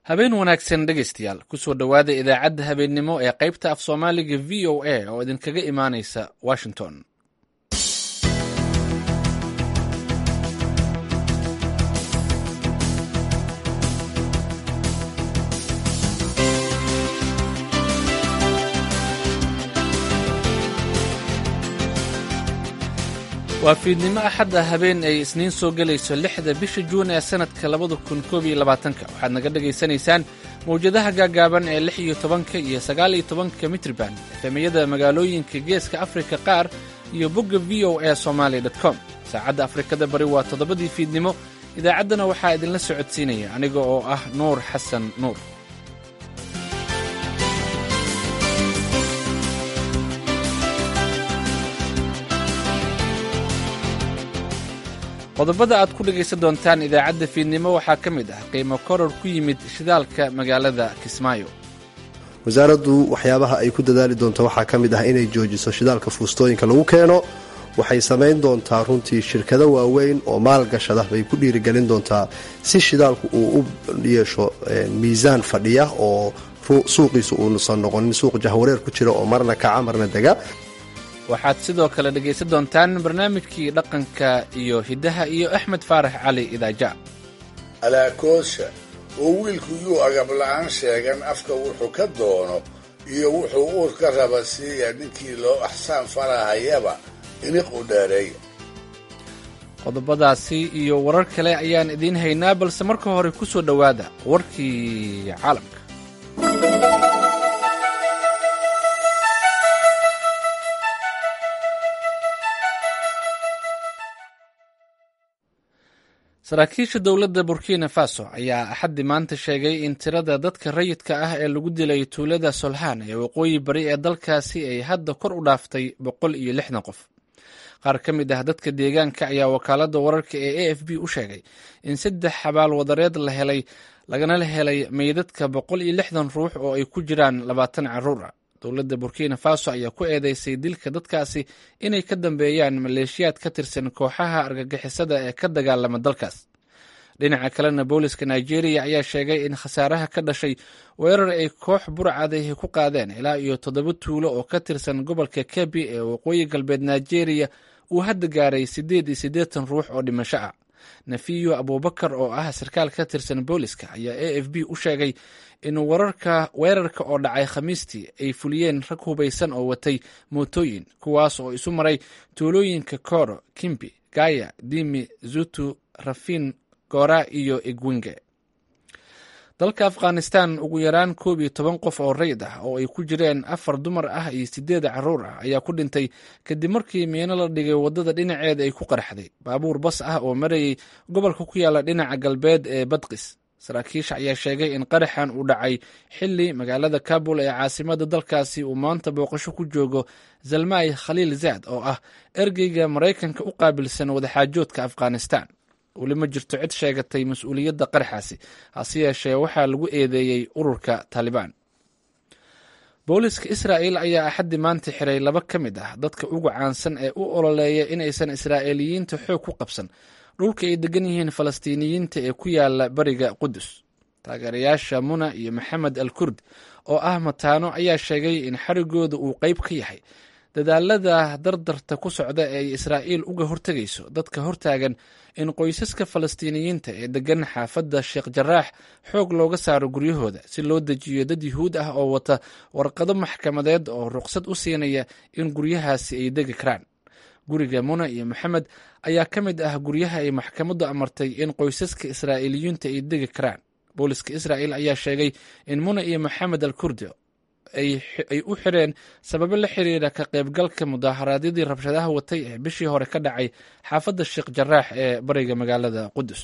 habeen wanaagsan dhegaystayaal kusoo dhowaada idaacadda habeennimo ee qaybta af soomaaliga v o a oo idinkaga imaanaysa washington waa fiidnimo axadda habeen ay isniin soo gelayso lixda bisha juun ee sannadka labada kun koob iyo labaatanka waxaad naga dhegaysanaysaan mawjadaha gaagaaban ee lix iyo tobanka iyo sagaal iyo tobanka mitriban efemiyada magaalooyinka geeska afrika qaar iyo bogga v o a somaali com saacadda afrikada bari waa toddobadii fiidnimo idaacaddana waxaa idinla socodsiinaya aniga oo ah nuur xasan nuur qodobada aad ku dhegaysan doontaan idaacadda fiidnimo waxaa ka mid ah qiimo koror ku yimid shidaalka magaalada kismaayo wasaaraddu waxyaabaha ay ku dadaali doonto waxaa ka mid ah inay joojiso shidaalka fuustooyinka lagu keeno waxay samayn doontaa runtii shirkado waaweyn oo maalgashada bay ku dhiirigelin doontaa si shidaalku uu u yeesho miisaan fadhiya oo suuqiisu uusan noqonin suuq jahwareer ku jira oo marna kaca marna dega waxaad sidoo kale dhegaysan doontaan barnaamijkii dhaqanka iyo hiddaha iyo axmed faarax cali idaaja alaakoosha oo wiilku yuu agabla'aan sheegan afka wuxuu ka doono iyo wuxuu uur ka raba siiya ninkii loo axsaan farahayaba iniq u dheereey qodobadaasi iyo warar kale ayaan idiin haynaa balse marka hore ku soo dhowaada warkii caalamka saraakiisha dowladda burkina faso ayaa axaddi maanta sheegay in tirada dadka rayidka ah ee lagu dilay tuulada solhaan ee waqooyi bari ee dalkaasi ay hadda kor u dhaaftay boqol iyo lixdan qof qaar ka mid ah dadka deegaanka ayaa wakaaladda wararka ee a f b u sheegay in saddex xabaal wadareed la helay lagana helay meydadka boqol iyo lixdan ruux oo ay ku jiraan labaatan carruur ah dowladda burkina faso ayaa ku eedeysay dilka dadkaasi inay ka dambeeyaan maleeshiyaad ka tirsan kooxaha argagixisada ee ka dagaalama dalkaas dhinaca kalena booliska nigeria ayaa sheegay in khasaaraha ka dhashay weerar ay koox burcadahi ku qaadeen ilaa iyo toddoba tuulo oo ka tirsan gobolka kebi ee waqooyi galbeed nigeria uu hadda gaaray siddeed iyo siddeetan ruux oo dhimasho ah nafiyo abubakar oo ah sarkaal ka tirsan booliska ayaa a f b u sheegay in wararka weerarka oo dhacay khamiistii ay fuliyeen rag hubaysan oo watay mootooyin kuwaas oo isu maray tuulooyinka koro kimbi gaya dimi zutu rafin gora iyo igwinge dalka afghanistan ugu yaraan koob iyo toban qof oo rayid ah oo ay ku jireen afar dumar ah iyo sideed carruur ah ayaa ku dhintay kadib markii miino la dhigay waddada dhinaceeda ay ku qarxday baabuur bas ah oo marayay gobolka ku yaala dhinaca galbeed ee badqis saraakiisha ayaa sheegay in qaraxan uu dhacay xili magaalada kabul ee caasimada dalkaasi uu maanta booqasho ku joogo zalmay khaliil zaad oo ah ergeyga maraykanka u qaabilsan wadaxaajoodka afghanistan weli ma jirto cid sheegatay mas-uuliyadda qaraxaasi hase yeeshee waxaa lagu eedeeyey ururka taalibaan booliska israa'el ayaa axaddi maanta xiray laba ka mid ah dadka ugu caansan ee u ololeeya inaysan israa'iiliyiinta xoog ku qabsan dhulka ay degan yihiin falastiiniyiinta ee ku yaala bariga qudus taageerayaasha muna iyo maxamed al kurd oo ah mataano ayaa sheegay in xarigooda uu qayb ka yahay dadaalada dardarta ku socda ee ay israa'iil uga hortegayso dadka hortaagan in qoysaska falastiiniyiinta ee degan xaafadda sheekh jaraax xoog looga saaro guryahooda si loo dejiyo dad yuhuud ah oo wata warqado maxkamadeed oo ruqsad u siinaya in guryahaasi ay degi karaan guriga muna iyo maxamed ayaa ka mid ah guryaha ay maxkamaddu amartay in qoysaska israa'iiliyiinta ay degi karaan booliska israa'el ayaa sheegay in muna iyo maxamed al kurdi ay u xireen sababo la xiriira ka qaybgalka mudaaharaadyadii rabshadaha watay ee bishii hore ka dhacay xaafadda sheekh jaraax ee bariga magaalada qudus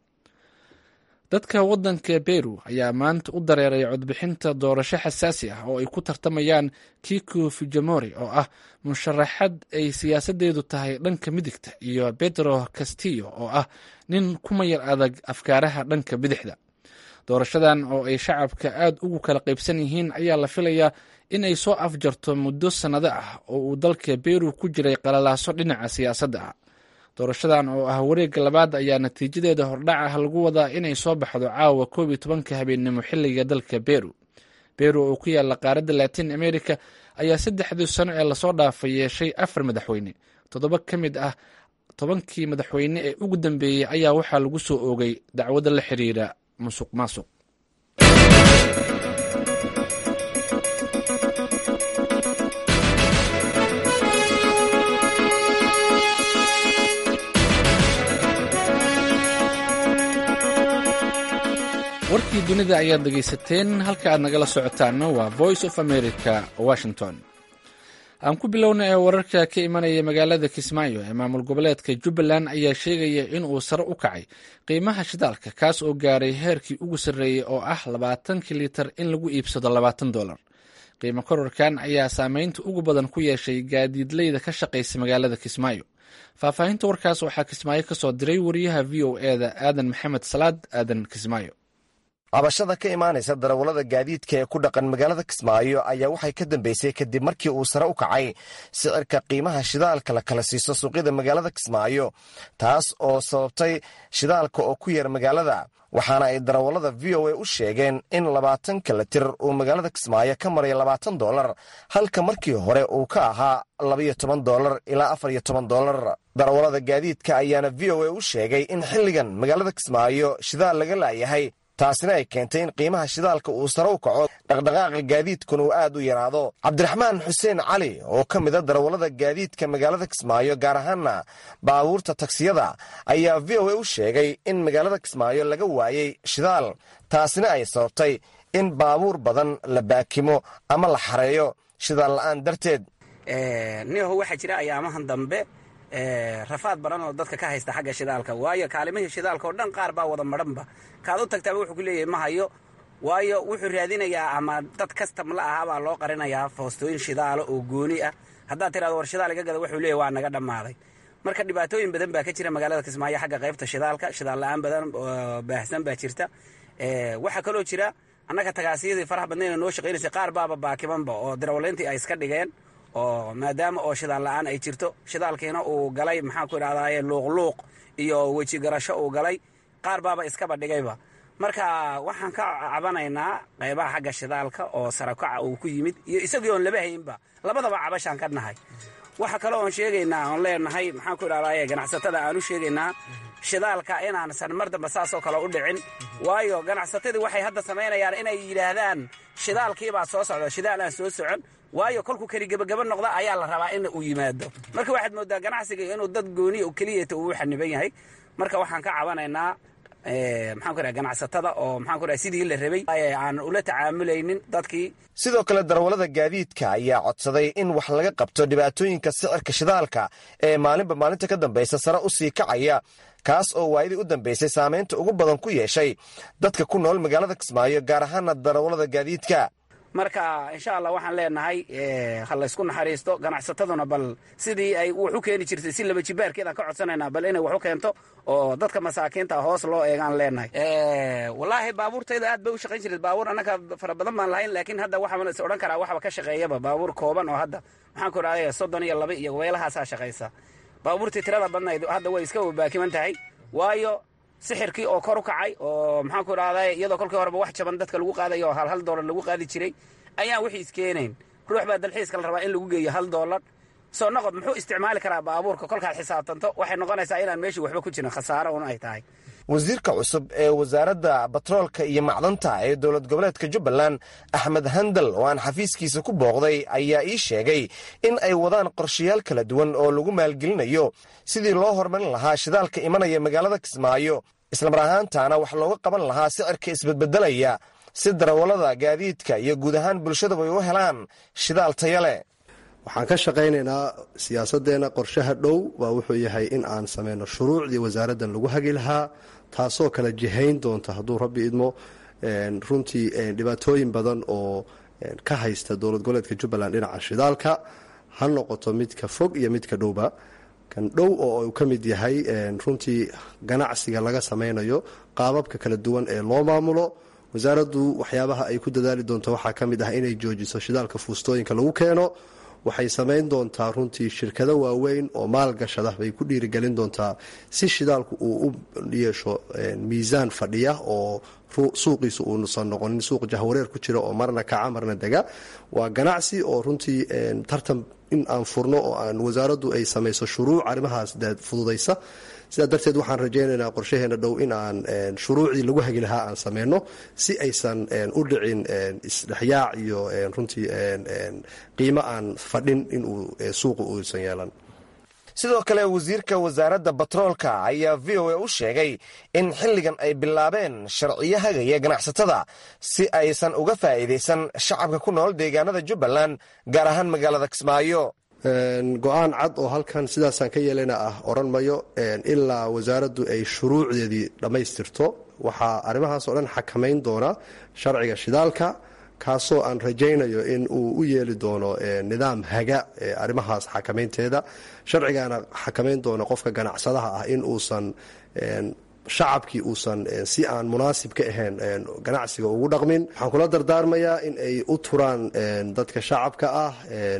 dadka waddanka beru ayaa maanta u dareeray codbixinta doorasho xasaasi ah oo ay ku tartamayaan kiko fujimori oo ah musharaxad ay siyaasadeedu tahay dhanka midigta iyo pedro castillo oo ah nin ku mayar adag afkaaraha dhanka bidixda doorashadan oo ay shacabka aad ugu kala qaybsan yihiin ayaa la filayaa in ay soo afjarto muddo sannado ah oo uu dalka beru ku jiray qalalaaso dhinaca siyaasadda ah doorashadan oo ah wareegga labaad ayaa natiijadeeda hordhac ah lagu wadaa inay soo baxdo caawa koob iyo tobanka habeennimo xilliga dalka beru beru oo ku yaalla qaaradda latin america ayaa saddexdii sano ee lasoo dhaafay yeeshay afar madaxweyne toddoba ka mid ah tobankii madaxweyne ee ugu dambeeyey ayaa waxaa lagu soo oogay dacwado la xiriira musuq maasuq warkii dunida ayaad dhegaysateen halka aad nagala socotaanna waa voice of america washington aan ku bilowna ee wararka ka imanaya magaalada kismaayo ee maamul goboleedka jubbaland ayaa sheegaya in uu sare u kacay qiimaha shidaalka kaas oo gaaray heerkii ugu sarreeyey oo ah labaatankii litar in lagu iibsado labaatan dolar qiimo kororkan ayaa saameynta ugu badan ku yeeshay gaadiidleyda ka shaqaysa magaalada kismaayo faahfaahinta warkaas waxaa kismaayo ka soo diray wariyaha v o e da aadan maxamed salaad aadan kismaayo cabashada ka imaanaysa darawallada gaadiidka ee ku dhaqan magaalada kismaayo ayaa waxay ka dambeysay kadib markii uu sare u kacay sicirka qiimaha shidaalka la kala siiso suuqyada magaalada kismaayo taas oo sababtay shidaalka oo ku yar magaalada waxaana ay darawallada v o a u sheegeen in labaatanka litir uu magaalada kismaayo ka maray labaatan dolar halka markii hore uu ka ahaa labaiyo toban dolar ilaa afar iyo toban dolar darawallada gaadiidka ayaana v o a u sheegay in xilligan magaalada kismaayo shidaal laga laayahay taasina ay keentay in qiimaha shidaalka uu sare u kaco dhaqdhaqaaqa gaadiidkuna uu aad u yaraado cabdiraxmaan xuseen cali oo ka mid a darawallada gaadiidka magaalada kismaayo gaar ahaana baabuurta tagsiyada ayaa v o a u sheegay in magaalada kismaayo laga waayey shidaal taasina ay sababtay in baabuur badan la baakimo ama la xareeyo shidaal la'aan darteed niho waxaa jira ayaamahan dambe rafaad badan oo dadka ka haysta xagga shidaalka waayo kaalimihii shidaalka oo dhan qaar baa wada madhanba kaad u tagtaaba wuxuu ku leeyahay ma hayo waayo wuxuu raadinayaa ama dad kastam la ahaa baa loo qarinayaa foostooyin shidaalo oo gooni ah haddaad tirahdo war shidaal iga gada wuxuu leeyahy waa naga dhammaaday marka dhibaatooyin badan baa ka jira magaalada kismaayo xagga qaybta shidaalka shidaal la-aan badan baahsan baa jirta waxaa kaloo jira annaga tagaasiyadii faraha badnayna noo shaqaynaysay qaar baaba baakimanba oo darawaleyntii ay iska dhigeen oo maadaama oo shidaal la-aan ay jirto shidaalkiina uu galay maxaan ku idhahdaye luuqluuq iyo weji garasho uu galay qaar baaba iskaba dhigayba marka waxaan ka cabanaynaa qaybaha xagga shidaalka oo sarakaca uu ku yimid iyo isagii oon laba haynba labadaba cabashaan ka nahay waxa kale oon sheegaynaa oon leenahay maxaan ku idhahdaye ganacsatada aan u sheegaynaa shidaalka inaansan mar dambe saasoo kale u dhicin waayo ganacsatadii waxay hadda samaynayaan inay yidhaahdaan shidaalkiibaa soo socda shidaal aan soo socon waayo kolkuu keli gebagaba noqda ayaa la rabaa in uu yimaado marka waxaad moodaa ganacsiga inuu dad gooniya keliyata uu xaniban yahay marka waxaan ka cabanaynaa maxaan ku dhaha ganacsatada oo maxaan ku dhaha sidii la rabay aan ula tacaamulaynin dadkii sidoo kale darawallada gaadiidka ayaa codsaday in wax laga qabto dhibaatooyinka sicirka shidaalka ee maalinba maalinta ka dambaysa sare u sii kacaya kaas oo waayadii u dambaysay saamaynta ugu badan ku yeeshay dadka ku nool magaalada kismaayo gaar ahaana darawallada gaadiidka marka insha allah waxaan leenahay ha laysku naxariisto ganacsataduna bal sidii ay wax u keeni jirtay si laba jibaarkeedaan ka codsanaynaa bal inay wax u keento oo dadka masaakiinta hoos loo eegaan leenahay wallaahi baabuurtayda aad bay u shaqayn jirtay baabuur annaga fara badan baan lahayn laakiin hadda waxaan is odhan karaa waxba ka shaqeeyaba baabuur kooban oo hadda maxaan ku idhahday soddon iyo laba iyo weelahaasaa shaqaysa baabuurtii tirada badnayd hadda way iska wabaakiman tahay waayo sixirkii oo kor u kacay oo maxaan ku idhahday iyadoo kolkii horeba wax jaban dadka lagu qaadayo oo hal hal doolar lagu qaadi jiray ayaan wixii iskeenayn ruux baa dalxiiska la rabaa in lagu geeyo hal doolar soo noqod muxuu isticmaali karaa baabuurka kolkaad xisaabtanto waxay noqonaysaa inaan meeshii waxba ku jirin khasaaro un ay tahay wasiirka cusub ee wasaaradda batroolka iyo macdanta ee dowlad goboleedka jubbaland axmed handal oo aan xafiiskiisa ku booqday ayaa ii sheegay in ay wadaan qorshayaal kala duwan oo lagu maalgelinayo sidii loo horumarin lahaa shidaalka imanaya magaalada kismaayo islamar ahaantaana wax looga qaban lahaa sicirka isbedbedelaya si darawallada gaadiidka iyo guud ahaan bulshadaba ay u helaan shidaal taya leh waxaan ka shaqaynaynaa siyaasadeenna qorshaha dhow waa wuxuu yahay in aan sameyno shuruucdii wasaaraddan lagu hagi lahaa taasoo kala jihayn doonta hadduu rabbi idmo runtii dhibaatooyin badan oo ka haysta dowlad goboleedka jubbaland dhinaca shidaalka ha noqoto midka fog iyo midka dhowba kan dhow oo uu ka mid yahay runtii ganacsiga laga sameynayo qaababka kala duwan ee loo maamulo wasaaraddu waxyaabaha ay ku dadaali doonto waxaa ka mid ah inay joojiso shidaalka fuustooyinka lagu keeno waxay samayn doontaa runtii shirkado waaweyn oo maalgashada bay ku dhiirigelin doontaa si shidaalku uu u yeesho miisaan fadhiya oo suuqiisu uusan noqonin suuq jahwareer ku jira oo marna kaca marna dega waa ganacsi oo runtii tartan in aan furno oo aan wasaaraddu ay samayso shuruuc arrimahaas fududaysa sidaa darteed waxaan rajaynaynaa qorshaheena dhow in aan shuruucdii lagu hagi lahaa aan sameyno si aysan u dhicin isdhexyaac iyo runtii qiimo aan fadhin inuu suuqa uusan yeelan sidoo kale wasiirka wasaaradda batroolka ayaa v o a u sheegay in xilligan ay bilaabeen sharciyo hagaya ganacsatada si aysan uga faa'iidaysan shacabka ku nool deegaanada jubbaland gaar ahaan magaalada kismaayo go-aan cad oo halkan sidaasaan ka yeelana ah odhan mayo ilaa wasaaraddu ay shuruucdeedii dhammaystirto waxaa arrimahaasoo dhan xakamayn doona sharciga shidaalka kaasoo aan rajaynayo in uu u yeeli doono nidaam haga arrimahaas xakamaynteeda sharcigaana xakamayn doono qofka ganacsadaha ah in uusan shacabkii uusan si aan munaasib ka ahayn ganacsiga ugu dhaqmin waxaan kula dardaarmayaa in ay u turaan dadka shacabka ah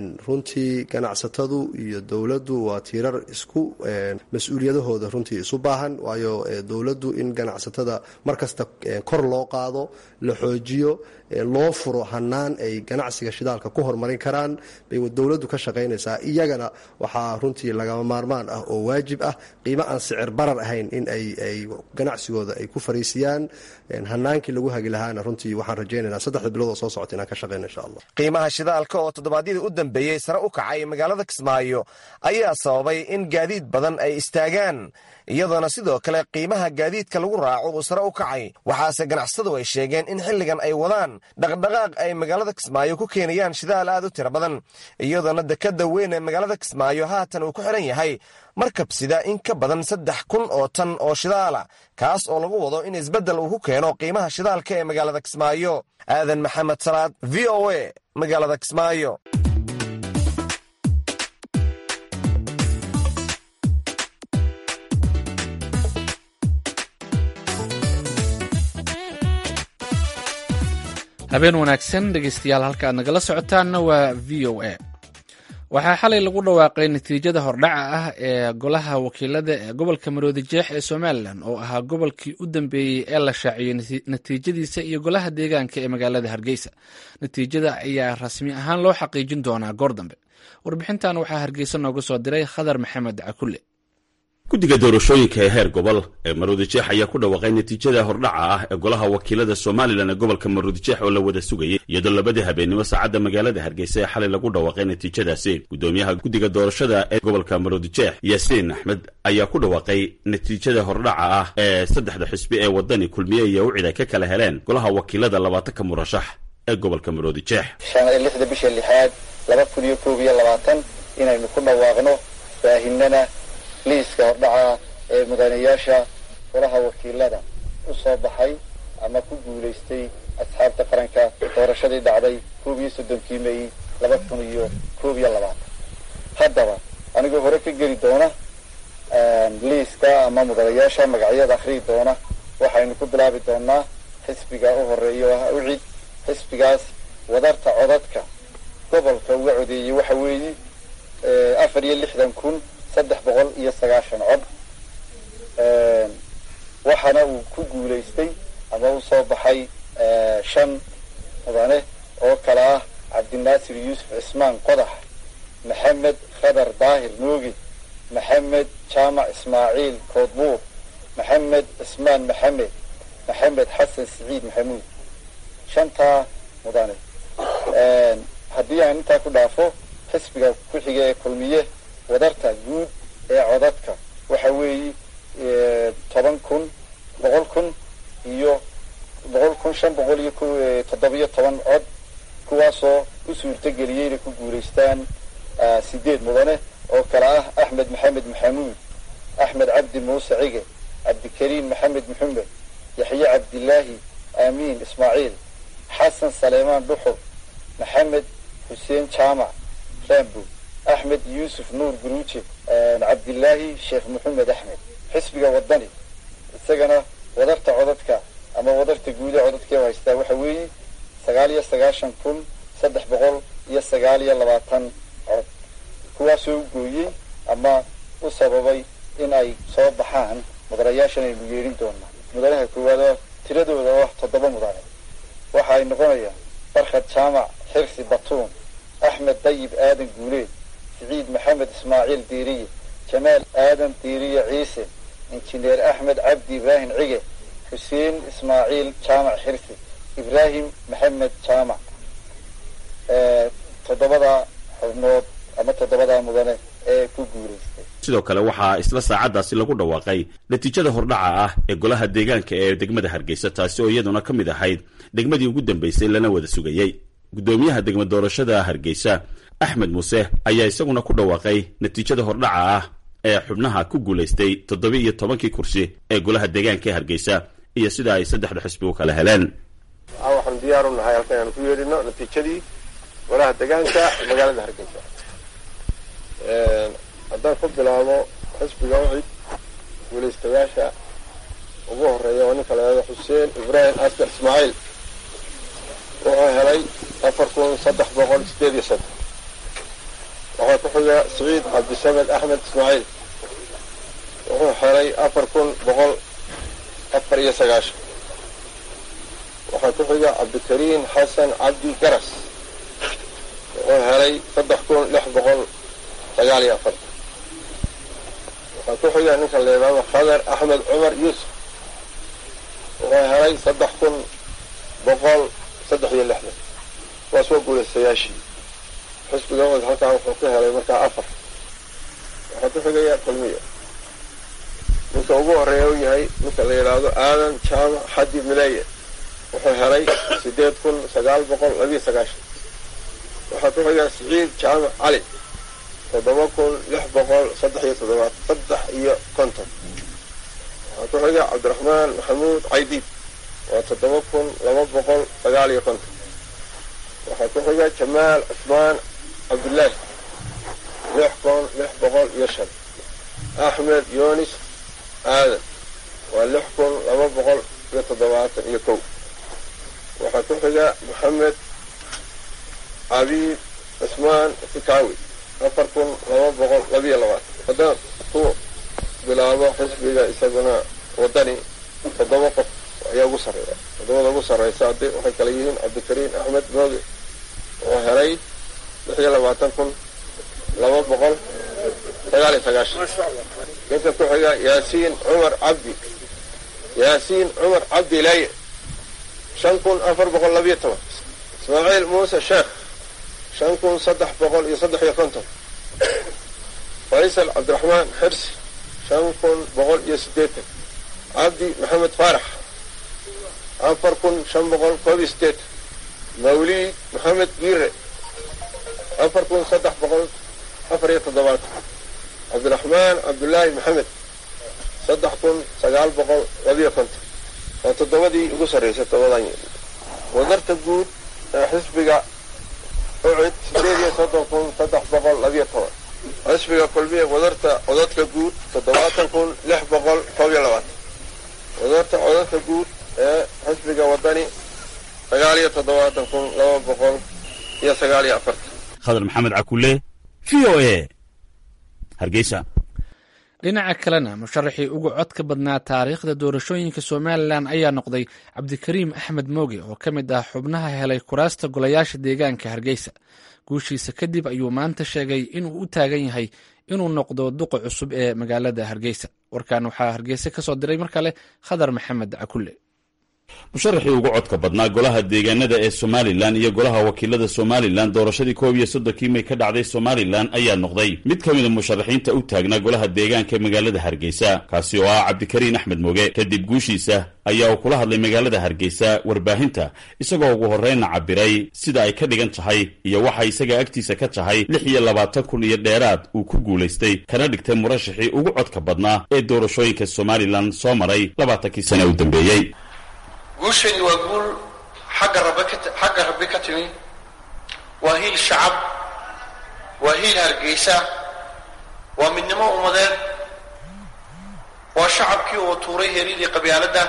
runtii ganacsatadu iyo dowladdu waa tiirar isku mas-uuliyadahooda runtii isu baahan waayo dowladdu in ganacsatada markasta kor loo qaado la xoojiyo loo furo hanaan ay ganacsiga shidaalka ku horumarin karaan bay dowladdu ka shaqaynaysaa iyagana waxaa runtii lagama maarmaan ah oo waajib ah qiimo aan sicir barar ahayn in ay ganacsigooda ay ku fariisiyaan hanaankii lagu hagi lahaana runtii waxaan rajaynaynaa saddexda bilood oo soo socota inaan ka shaqayno insha allah qiimaha shidaalka oo toddobaadyadii u dambeeyey sare u kacay magaalada kismaayo ayaa sababay in gaadiid badan ay istaagaan iyadoona sidoo kale qiimaha gaadiidka lagu raaco uu sare u kacay waxaase ganacsatadu ay sheegeen in xilligan ay wadaan dhaqdhaqaaq ay magaalada kismaayo ku keenayaan shidaal aad u tiro badan iyadoona dekadda weyn ee magaalada kismaayo haatan uu ku xidhan yahay markab sida in ka badan saddex kun oo tan oo shidaala kaas oo lagu wado in isbeddel uu ku keeno qiimaha shidaalka ee magaalada kismaayo aadan maxamed salaad v o a magaalada kismaayo habeen wanaagsan dhegeystayaal halka aad nagala socotaanna waa v o a waxaa xalay lagu dhawaaqay natiijada hordhaca ah ee golaha wakiilada ee gobolka maroodi jeex ee somalilan oo ahaa gobolkii u dambeeyey ee la shaaciyey natiijadiisa iyo golaha deegaanka ee magaalada hargeysa natiijada ayaa rasmi ahaan loo xaqiijin doonaa goor dambe warbixintan waxaa hargeysa nooga soo diray khadar maxamed cakulle guddiga doorashooyinka ee heer gobol ee maruudijeex ayaa ku dhawaaqay natiijada hordhaca ah ee golaha wakiilada somalilan ee gobolka maruudijeex oo la wada sugayay iyadoo labadii habeennimo saacadda magaalada hargeysa ee xalay lagu dhawaaqay natiijadaasi guddoomiyaha guddiga doorashada ee gobolka maruudijeex yaasiin axmed ayaa ku dhawaaqay natiijada hordhaca ah ee saddexda xisbi ee waddani kulmiye iyo wicid ay ka kala heleen golaha wakiilada labaatanka murashax ee gobolka maruudijeex shan iyo lixda bisha lixaad laba kun iyo koob iyo labaatan inaynu ku dhawaaqno baahinana liiska hordhaca ee mudanayaasha golaha wakiilada u soo baxay ama ku guulaystay asxaabta qaranka doorashadii dhacday koob iyo soddonkii may laba kun iyo koob iyo labaatan haddaba anigoo hore ka geli doona liiska ama mudanayaasha magacyada akhriyi doona waxaynu ku bilaabi doonaa xisbiga u horeeya oo ah ucid xisbigaas wadarta codadka gobolka uga codeeyey waxa weeye afar iyo lixdan kun saddex boqol iyo sagaashan cod waxaana uu ku guulaystay ama u soo baxay shan mudane oo kale ah cabdinaasir yuusuf cismaan qodax maxamed khadar daahir nooge maxamed jaamac ismaaciil koodbuur maxamed cismaan maxamed maxamed xasan siciid maxamuud shantaa mudane haddii aan intaa ku dhaafo xisbiga ku-xiga ee kulmiye wadarta guud ee codadka waxa weeye toban kun boqol kun iyo boqol kun shan boqol iyo toddobiyo toban cod kuwaasoo u suurtageliyey inay ku guulaystaan sideed mudane oo kale ah axmed maxamed maxamuud axmed cabdi muuse cige cabdikariim maxamed maxamed yaxye cabdilaahi aamiin ismaaciil xasan saleemaan dhuxur maxamed xuseen jaamac rambo axmed yuusuf nuur guruuje cabdilaahi sheekh maxamed axmed xisbiga wadani isagana wadarta codadka ama wadarta guud ee codadka u haystaa waxa weeye sagaal iyo sagaashan kun saddex boqol iyo sagaal iyo labaatan cod kuwaasoo u gooyey ama u sababay in ay soo baxaan mudanayaashan aynu yeedhin doonaa mudanaha koowaad oo tiradooda oo toddoba mudane waxa ay noqonayaan barkhad jaamac xirsi batuun axmed dayib aadan guuleed siciid maxamed ismaaciil diiriye jamaal aadan diiriye ciise injineer axmed cabdi ibraahim cige xuseen ismaaciil jaamac xirsi ibraahim maxamed jaamac toddobada xubnood ama toddobadaa mudane ee ku guulaystay sidoo kale waxaa isla saacaddaasi lagu dhawaaqay natiijada hordhaca ah ee golaha deegaanka ee degmada hargeysa taasi oo iyaduna ka mid ahayd degmadii ugu dambaysay lana wada sugayey guddoomiyaha degma doorashada hargeysa axmed muuse ayaa isaguna ku dhawaaqay natiijada hordhaca ah ee xubnaha ku guulaystay toddoba iyo tobankii kursi ee golaha deegaanka ee hargeysa iyo sida ay saddexda xisbi u kala heleen waxaan diyaar u nahay halkan aanu ku yeedhino natiijadii golaha deegaanka magaalada hargeysa haddaan ku bilaabo xisbiga ucid guulaystayaasha ugu horeeya oo ninka laado xuseen ibraahim askar ismaaciil wuxuu helay afar kun saddex boqol sideed iyo soddon waxaa ku xiga siciid cabdisamed axmed ismaaciil wuxuu helay afar kun boqol afar iyo sagaashan waxaa ku xiga cabdikariim xasan cabdi garas wuxuu helay saddex kun lix boqol sagaal iyo afartan waxaa ku xiga ninka leedaado khadar axmed cumar yuusuf wuxuu helay saddex kun boqol saddex iyo lixdan kuwaas waa guulaystayaashii xisbiga od halkaa wuxuu ka helay markaa afar waxaa ku xigaya kulmiya ninka ugu horeeya u yahay ninka la yidhaahdo aadan jaamac xadi mileeye wuxuu helay sideed kun sagaal boqol labiyo sagaashan waxaa ku xiga siciid jaamac cali toddoba kun lix boqol saddex iyo toddobaad saddex iyo konton waxaa ku xiga cabdiraxmaan maxamuud caydiid waa toddoba kun laba boqol sagaal iyo konton waxaa ku xiga jamaal cusmaan cabdullaahi lix kun lix boqol iyo shan axmed yunis aadan waa lix kun laba boqol iyo toddobaatan iyo kow waxaa ku xiga maxamed cabiid cusmaan fikaawi afar kun laba boqol labiyo labaatan haddaan ku bilaabo xisbiga isaguna wadani toddoba qof ayaa ugu sarreeya toddobada ugu sarreysa haddi waxay kala yihiin cabdikariim axmed mooge oo helay lix iyo labaatan kun laba boqol sagaal iyo sagaashan ninka ku xiga yaasiin cumar cabdi yaasiin cumar cabdi laaye shan kun afar boqol labiyo toban ismaaciil muuse sheekh shan kun saddex boqol iyo saddex iyo konton faysal cabdiraxmaan xirsi shan kun boqol iyo siddeetan cabdi maxamed faarax afar kun shan boqol koob iyo siddeetan mawliid maxamed giire afar kun saddex boqol afar iyo toddobaatan cabdiraxmaan cabdullaahi maxamed saddex kun sagaal boqol labiyo konton waa toddobadii ugu sarreysay toddobadan wadarta guud ee xisbiga ucid sideed iyo soddon kun saddex boqol labiyo toban xisbiga kulmiya wadarta codadka guud toddobaatan kun lix boqol koob iyo labaatan wadarta codadka guud ee xisbiga wadani sagaal iyo toddobaatan kun laba boqol iyo sagaal iyo afartan khadar maxamed cakule v o a hargeysa dhinaca kalena musharaxii ugu codka badnaa taariikhda doorashooyinka somalilan ayaa noqday cabdikariim axmed mooge oo ka mid ah xubnaha helay kuraasta golayaasha deegaanka hargeysa guushiisa kadib ayuu maanta sheegay inuu u taagan yahay inuu noqdo duqa cusub ee magaalada hargeysa warkan waxaa hargeysa ka soo diray mar kale khadar maxamed cakule musharaxii ugu codka badnaa golaha deegaanada ee somalilan iyo golaha wakiilada somalilan doorashadii koob iyo soddonkii may ka dhacday somalilan ayaa noqday mid ka mida musharaxiinta u taagnaa golaha deegaanka ee magaalada hargeysa kaasi oo ah cabdikariin axmed moge kadib guushiisa ayaa uu kula hadlay magaalada hargeysa warbaahinta isagoo ugu horreynna cabiray sida ay ka dhigan tahay iyo waxa isaga agtiisa ka tahay lix iyo labaatan kun iyo dheeraad uu ku guulaystay kana dhigtay murashaxii ugu codka badnaa ee doorashooyinka somalilan soo maray labaatankii sane u dambeeyey guushayni waa guul xagga rabbi ka xagga rabbi ka timi waa hiil shacab waa hiil hargeysa waa midnimo ummadeed waa shacabkii oo tuuray heeryadii qabyaaladda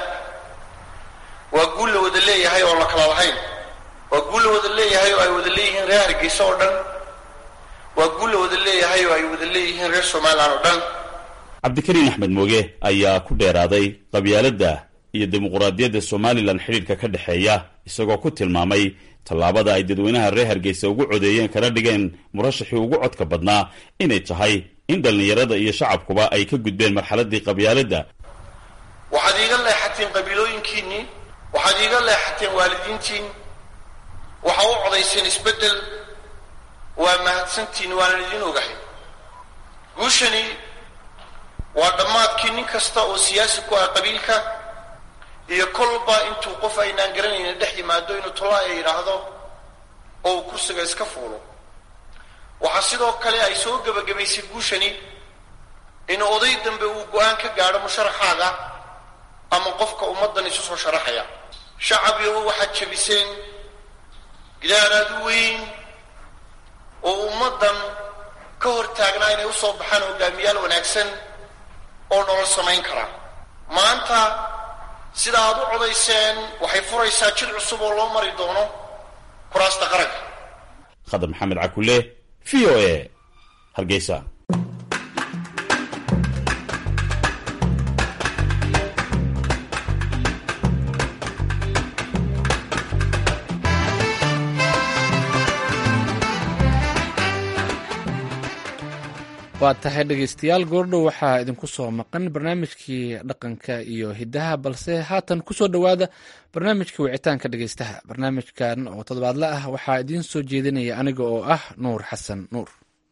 waa guul la wada leeyahay oo la kala lahayn waa guul la wada leeyahay oo ay wada leeyihiin reer hargeysa oo dhan waa guul la wada leeyahay oo ay wada leeyihiin reer somalilan oo dhan cabdikariin axmed mooge ayaa ku dheeraaday qabyaaladda iyo dimuquraadiyadda somalilan xidhiidhka ka dhexeeya isagoo ku tilmaamay tallaabada ay dadweynaha reer hargeysa ugu codeeyeen kana dhigeen murashaxii ugu codka badnaa inay tahay in dhallinyarada iyo shacabkuba ay ka gudbeen marxaladdii qabyaaladda waxaad iiga leexateen qabiilooyinkiinnii waxaad iiga leexateen waalidiintiin waxaa u codayseen isbeddel waa mahadsantiin waanan idiin ogahay guushani waa dhammaadkii nin kasta oo siyaasi ku ah qabiilka iyo kolba intuu qof aynaan garanaynin dhex yimaado inuu tolaya yidhaahdo oo uu kursiga iska fuulo waxaa sidoo kale ay soo gebagabaysay guushani in oday dambe uu go-aan ka gaadho musharaxaaga ama qofka ummaddan isu soo sharaxaya shacabigo waxaad jebiseen gidaaraad u weyn oo ummaddan ka hor taagnaa inay u soo baxaan hogaamiyaal wanaagsan oo nolol samayn kara maanta sida aad u codayseen waxay furaysaa jid cusub oo loo mari doono kuraasta qaranka khadar maxamed cakule v o a hargeysa waa tahay dhegeystayaal goordhow waxaa idinku soo maqan barnaamijkii dhaqanka iyo hidaha balse haatan kusoo dhowaada barnaamijka wicitaanka dhegeystaha barnaamijkan oo toddobaadle ah waxaa idiin soo jeedinaya aniga oo ah nuur xasan nuur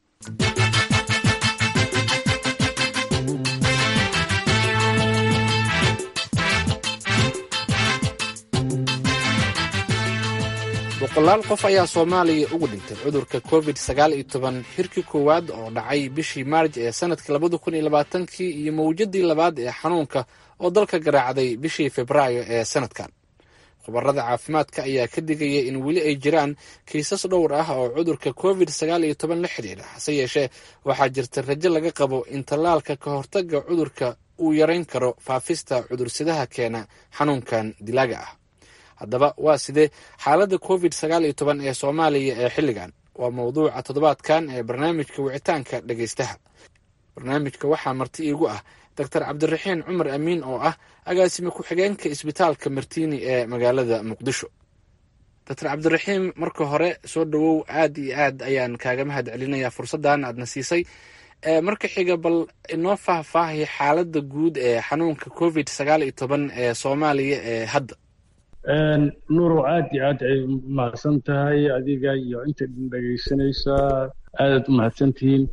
boqolaal qof ayaa soomaaliya ugu dhintay cudurka covid sagaal iyo toban xirkii koowaad oo dhacay bishii maarj ee sanadkii labada kun iyo labaatankii iyo mawjadii labaad ee xanuunka oo dalka garaacday bishii februaayo ee sanadkan khubarada caafimaadka ayaa ka digaya in weli ay jiraan kiisas dhowr ah oo cudurka covid sagaal iyo toban la xidhiidha hase yeeshee waxaa jirta rajo laga qabo in tallaalka ka hortaga cudurka uu yarayn karo faafista cudursidaha keena xanuunkan dilaaga ah haddaba waa sidee xaaladda covid sagaal iyo toban ee soomaaliya ee xilligan waa mowduuca toddobaadkan ee barnaamijka wicitaanka dhegeystaha barnaamijka waxaa marti iigu ah doctor cabdiraxiin cumar amiin oo ah agaasime ku-xigeenka isbitaalka martiini ee magaalada muqdisho doctor cabdiraxiim marka hore soo dhowow aad iyo aad ayaan kaaga mahad celinayaa fursaddan aadna siisay marka xiga bal inoo faahfaahay xaaladda guud ee xanuunka covid sagaal iyo toban ee soomaaliya ee hadda nuurow aad iyo aad ay mahadsan tahay adiga iyo inta idin dhegaysanaysaa aadaad u mahadsantihiin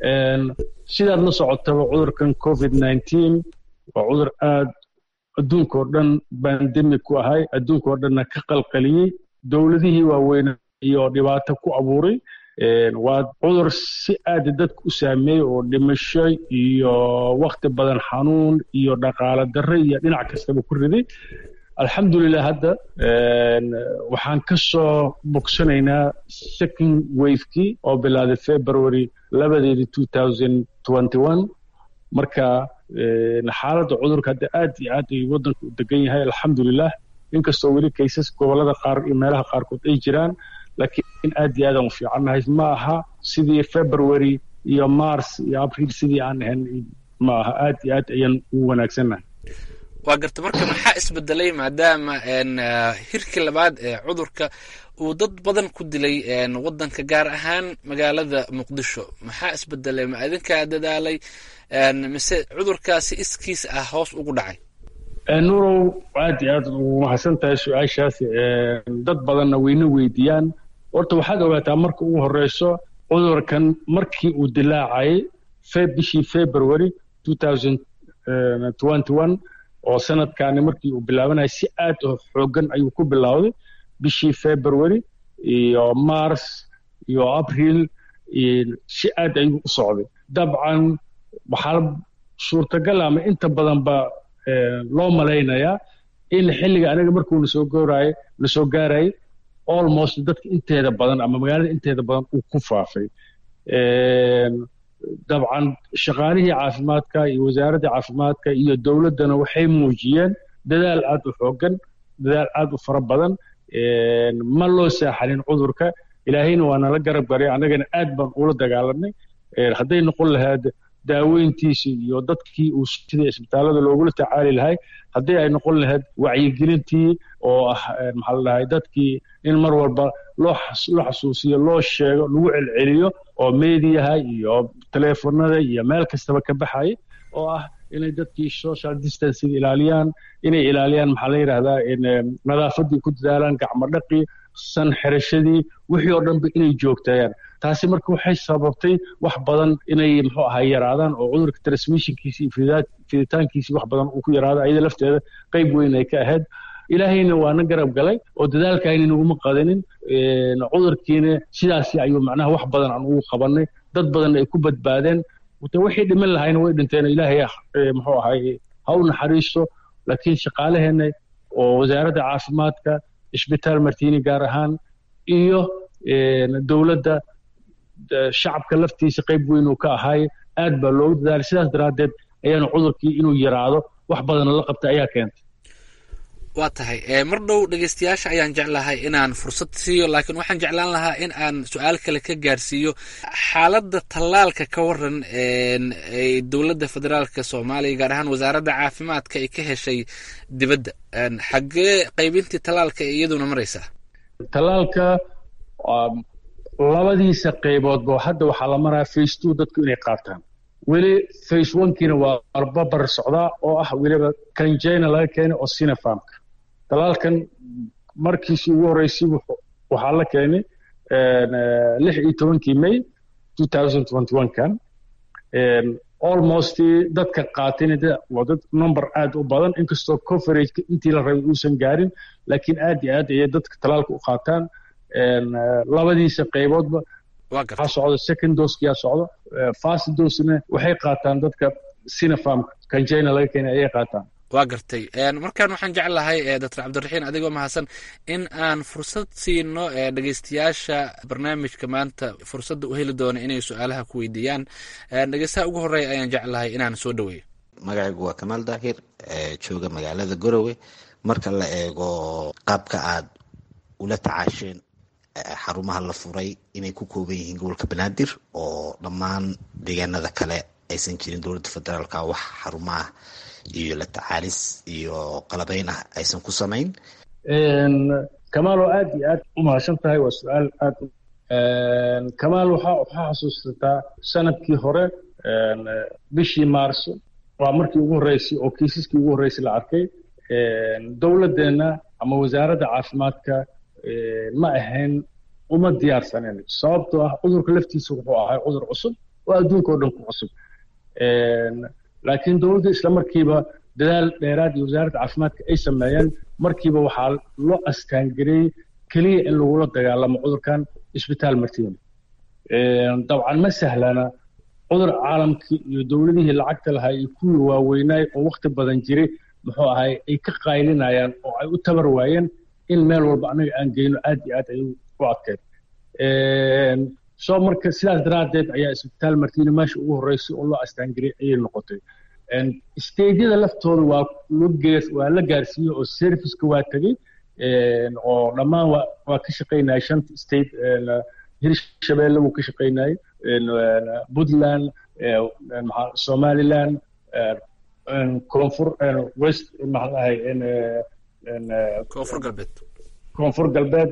sidaad la socotaba cudurkan covid nineteen waa cudur aad adduunka oo dhan bandemic ku ahay adduunka oo dhanna ka qalqaliyey dowladihii waaweyn iyo dhibaato ku abuuray waa cudur si aada dadka u saameeyey oo dhimasho iyo wakti badan xanuun iyo dhaqaale darre iyo dhinac kastaba ku riday alxamdulilah hadda waxaan ka soo bogsanaynaa second wavekii oo bilaaday february labadeedi two thousand twenty one marka xaaladda cudurka hadda aad iyo aad ay waddanka u degan yahay alxamdulilah inkastoo weli kaysas gobollada qaar iyo meelaha qaarkood ay jiraan laakiin aad iyo aadaan u fiicannahay ma aha sidii february iyo mars iyo abriil sidii aan ahayn ma aha aad iyo aad ayaan ugu wanaagsannahay waa garta marka maxaa isbedelay maadaama hirkii labaad ee cudurka uu dad badan ku dilay wadanka gaar ahaan magaalada muqdisho maxaa isbedelay ma idinkaa dadaalay mise cudurkaasi iskiis ah hoos ugu dhacay nuurow aad iyo aad ugu mahadsan tahay su-aashaas dad badanna wayna weydiiyaan horta waxaad ogaataa marka ugu horeyso cudurkan markii uu dilaacayay bishii february two thousand twenty one oo sanadkaani markii uu bilaabanaya si aad oo xooggan ayuu ku bilowday bishii february iyo mars iyo abriil si aad ayuu u socday dabcan waxaa suurtagal ama inta badan ba loo malaynayaa in xilliga anaga markuu nasoo gooraayo nasoo gaarayay almost dadka inteeda badan ama magaalada inteeda badan uu ku faafay dabcan shaqaalihii caafimaadka iyo wasaaraddii caafimaadka iyo dowladdana waxay muujiyeen dadaal aad u xooggan dadaal aad u fara badan ma loo saaxalin cudurka ilaahayna waa nala garab garay annagana aad baan ula dagaalanay hadday noqon lahayd daaweyntiisi iyo dadkii uu sidii isbitaallada loogula tacaali lahay haddii ay noqon lahayd wacyigelintii oo ah maxaa la dhahay dadkii in mar walba loo loo xasuusiyo loo sheego lagu celceliyo oo mediyaha iyo teleefonada iyo meel kastaba ka baxaya oo ah inay dadkii social distancing ilaaliyaan inay ilaaliyaan maxaa la yidhahdaa nadaafadii ku dadaalaan gacmo dhaqii san xirashadii wixii oo dhanba inay joogtayaan taasi marka waxay sababtay wax badan inay muxuu ahaa yaraadaan oo cudurka transmissionkiisi iyo fiditaankiisi wax badan uu ku yaraado ayada lafteeda qayb weyn ay ka ahayd ilaahayna waana garab galay oo dadaalkaayna naguma qadanin cudurkiina sidaasi ayuu macnaha wax badan aan ugu qabanay dad badan ay ku badbaadeen de wixii dhiman lahayna way dhinteen ilaahay muxuu ahay ha u naxariisto laakiin shaqaalaheenna oo wasaaradda caafimaadka isbitaal martini gaar ahaan iyo dowladda shacabka laftiisa qayb weyn uu ka ahay aad baa loogu dadaalay sidaas daraaddeed ayaanu cudurkii inuu yaraado wax badana la qabtay ayaa keentay waa tahay mar dhow dhegeystayaasha ayaan jeclahay inaan fursad siiyo laakiin waxaan jeclaan lahaa in aan su-aal kale ka gaarsiiyo xaaladda tallaalka ka waran ay dowladda federaalka soomaaliya gaar ahaan wasaaradda caafimaadka ay ka heshay dibadda xaggee qaybintii tallaalka iyaduna maraysaa tallaalka labadiisa qayboodba hadda waxaa la maraa face two dadku inay qaataan weli face onkiina waa arbabar socdaa oo ah weliba kanjina laga keenay oo sinafarmka talaalkan markiisii ugu horreysay waxaa la keenay lix iyo tobankii may two thousand twenty one kan almost dadka qaatayna waa dad number aad u badan inkastoo coverageka intii la rabay uusan gaarin laakiin aad iyo aad ayay dadka talaalka u qaataan labadiisa qayboodba waxaa socda second dosekiyaa socda fast dosena waxay qaataan dadka sinafarm kanjina laga keenay ayay qaataan waa gartay markaan waxaan jeclahay doctor cabdiraxiin adigoo mahadsan in aan fursad siino dhegeystayaasha barnaamijka maanta fursadda u heli doona inay su-aalaha ku weydiiyaan dhegeystaha ugu horeeya ayaan jeclahay inaan soo dhaweeyo magacaygu waa kamaal daahir jooga magaalada garowe marka la eego qaabka aad ula tacaasheen xarumaha la furay inay ku kooban yihiin gobolka banaadir oo dhammaan deegaanada kale aysan jirin dowladda federaalka wax xarumaah iyo la tacaalis iyo qalabeyn ah aysan ku samayn kamaal oo aad iyo aad u mahadsan tahay waa su-aal aad kamaal waxaa waxaa xasuusataa sanadkii hore bishii maarso waa markii ugu horreysay oo kiisaskii ugu horreysay la arkay dowladdeenna ama wasaaradda caafimaadka ma ahayn uma diyaarsanen sababtoo ah cudurka laftiisa wuxuu ahay cudur cusub oo adduunka oo dhan ku cusub laakiin dowladda isla markiiba dadaal dheeraad iyo wasaaradda caafimaadka ay sameeyeen markiiba waxaa loo astaangareeyey keliya in lagula dagaalamo cudurkan isbitaal martiini dabcan ma sahlana cudur caalamkii iyo dowladihii lacagta lahaa iyo kuwii waaweynaay oo wakti badan jiray muxuu ahay ay ka qaylinayaan oo ay u tabar waayeen in meel walba annaga aan geyno aad iyo aad ayuu u adkeyd soo marka sidaas daraaddeed ayaa isbitaal martiini meesha ugu horreysay oo loo astaangariyay ayay noqotay stageyada laftooda waa waa la gaarsiiyey oo serviceka waa tegey oo dhammaan waa ka shaqaynaya shanta state hirshabeelle wuu ka shaqaynayay puntland somaliland koonfur west maxaa dhahay koonfur galbeed koonfur galbeed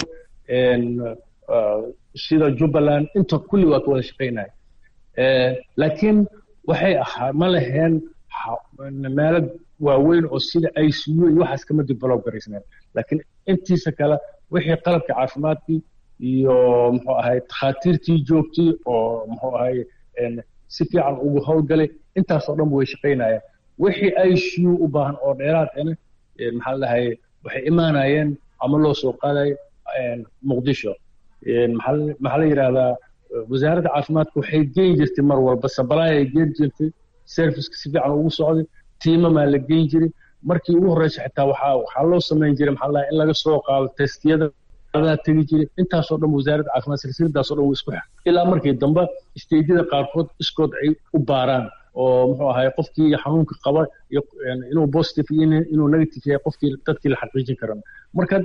sida jubbaland inta kulli waa ka wada shaqaynaya laakiin waxay ahaa ma laheen meelo waaweyn oo sida i c u iyo waxaas kama develop garaysneen laakiin intiisa kale wixii qalabka caafimaadkii iyo muxuu ahay takhaatiirtii joogtay oo muxuu ahay si fiican ugu howlgalay intaasoo dhan way shaqaynayaan wixii i c u u baahan oo dheeraad ena maxaa dhahay waxay imaanayeen ama loo soo qaadayo muqdisho maxaa la yidhahdaa wasaaradda caafimaadka waxay geyn jirtay mar walba sabalaayay geyn jirtay serviceka si fiican ugu socday tiimamaa la geyn jiray markii ugu horreysa xitaa waxaa waxaa loo samayn jiray maxaa lahay in laga soo qaado testiyada diyaaradaha tegi jiray intaasoo dhan wasaaradda caafimaad silsiladaasoo dhan wuu isku xir ilaa markii dambe isteedyada qaarkood iskood ay u baaraan oo muxuu ahay qofkii xanuunka qaba inuu positive iyo inuu negative yahay qofkii dadkii la xaqiijin karan marka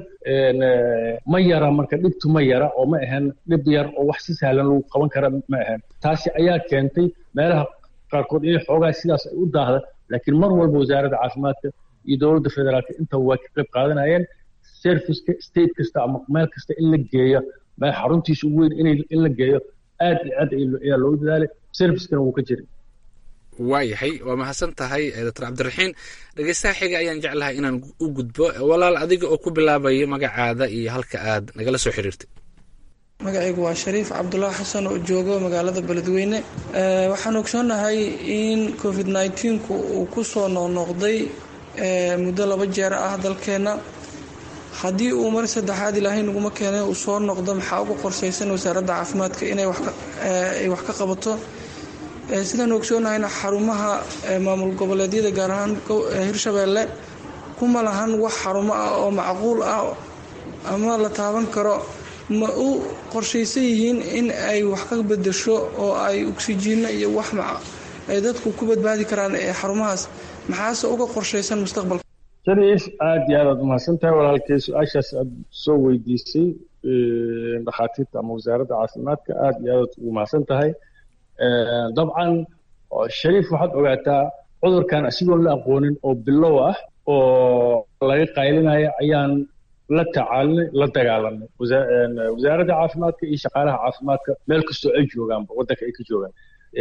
ma yara marka dhibtu ma yara oo ma ahan dhib yar oo wax si sahlan lagu qaban kara ma ahan taasi ayaa keentay meelaha qaarkood inay xoogaa sidaas ay u daahda laakiin mar walba wasaaradda caafimaadka iyo dowladda federaalka intaba waa ka qayb qaadanayeen serviceka state kasta ama meel kasta in la geeyo meel xaruntiisa ugu weyn in la geeyo aad iyo aad ayaa loogu dadaalay servicekana wuu ka jiray waayahay waa mahadsan tahay doctor cabdiraxiin dhegeystaha xiga ayaan jeclahay inaan u gudbo walaal adiga oo ku bilaabaya magacaada iyo halka aad nagala soo xiriirtay magacaygu waa shariif cabdulaahi xasan oo joogo magaalada beledweyne waxaan ogsoonahay in covid nneteen-ku uu ku soo noqnoqday muddo laba jeer ah dalkeenna haddii uu mar saddexaad ilaahay naguma keenay uu soo noqdo maxaa uga qorsaysan wasaaradda caafimaadka inay wax ka qabato sidaan ogsoonahayna xarumaha maamul goboleedyada gaar ahaan hirshabeelle kuma lahan wax xarumo ah oo macquul ah ama la taaban karo ma u qorshaysan yihiin in ay wax ka bedesho oo ay oksijiino iyo wax ay dadku ku badbaadi karaan ee xarumahaas maxaase uga qorshaysan mustaqbalka shariif aad iyo aad aad umahadsan tahay walaalkay su-aashaas aad soo weydiisay dhakhaatiirta ama wasaaradda caafimaadka aad iyo aad ugu mahadsan tahay dabcan shariif waxaad ogaataa cudurkan asigoon la aqoonin oo bilow ah oo laga qaylinaya ayaan la tacaalinay la dagaalanay wasaaradda caafimaadka iyo shaqaalaha caafimaadka meel kastoo ay joogaanba waddanka ay ka joogaan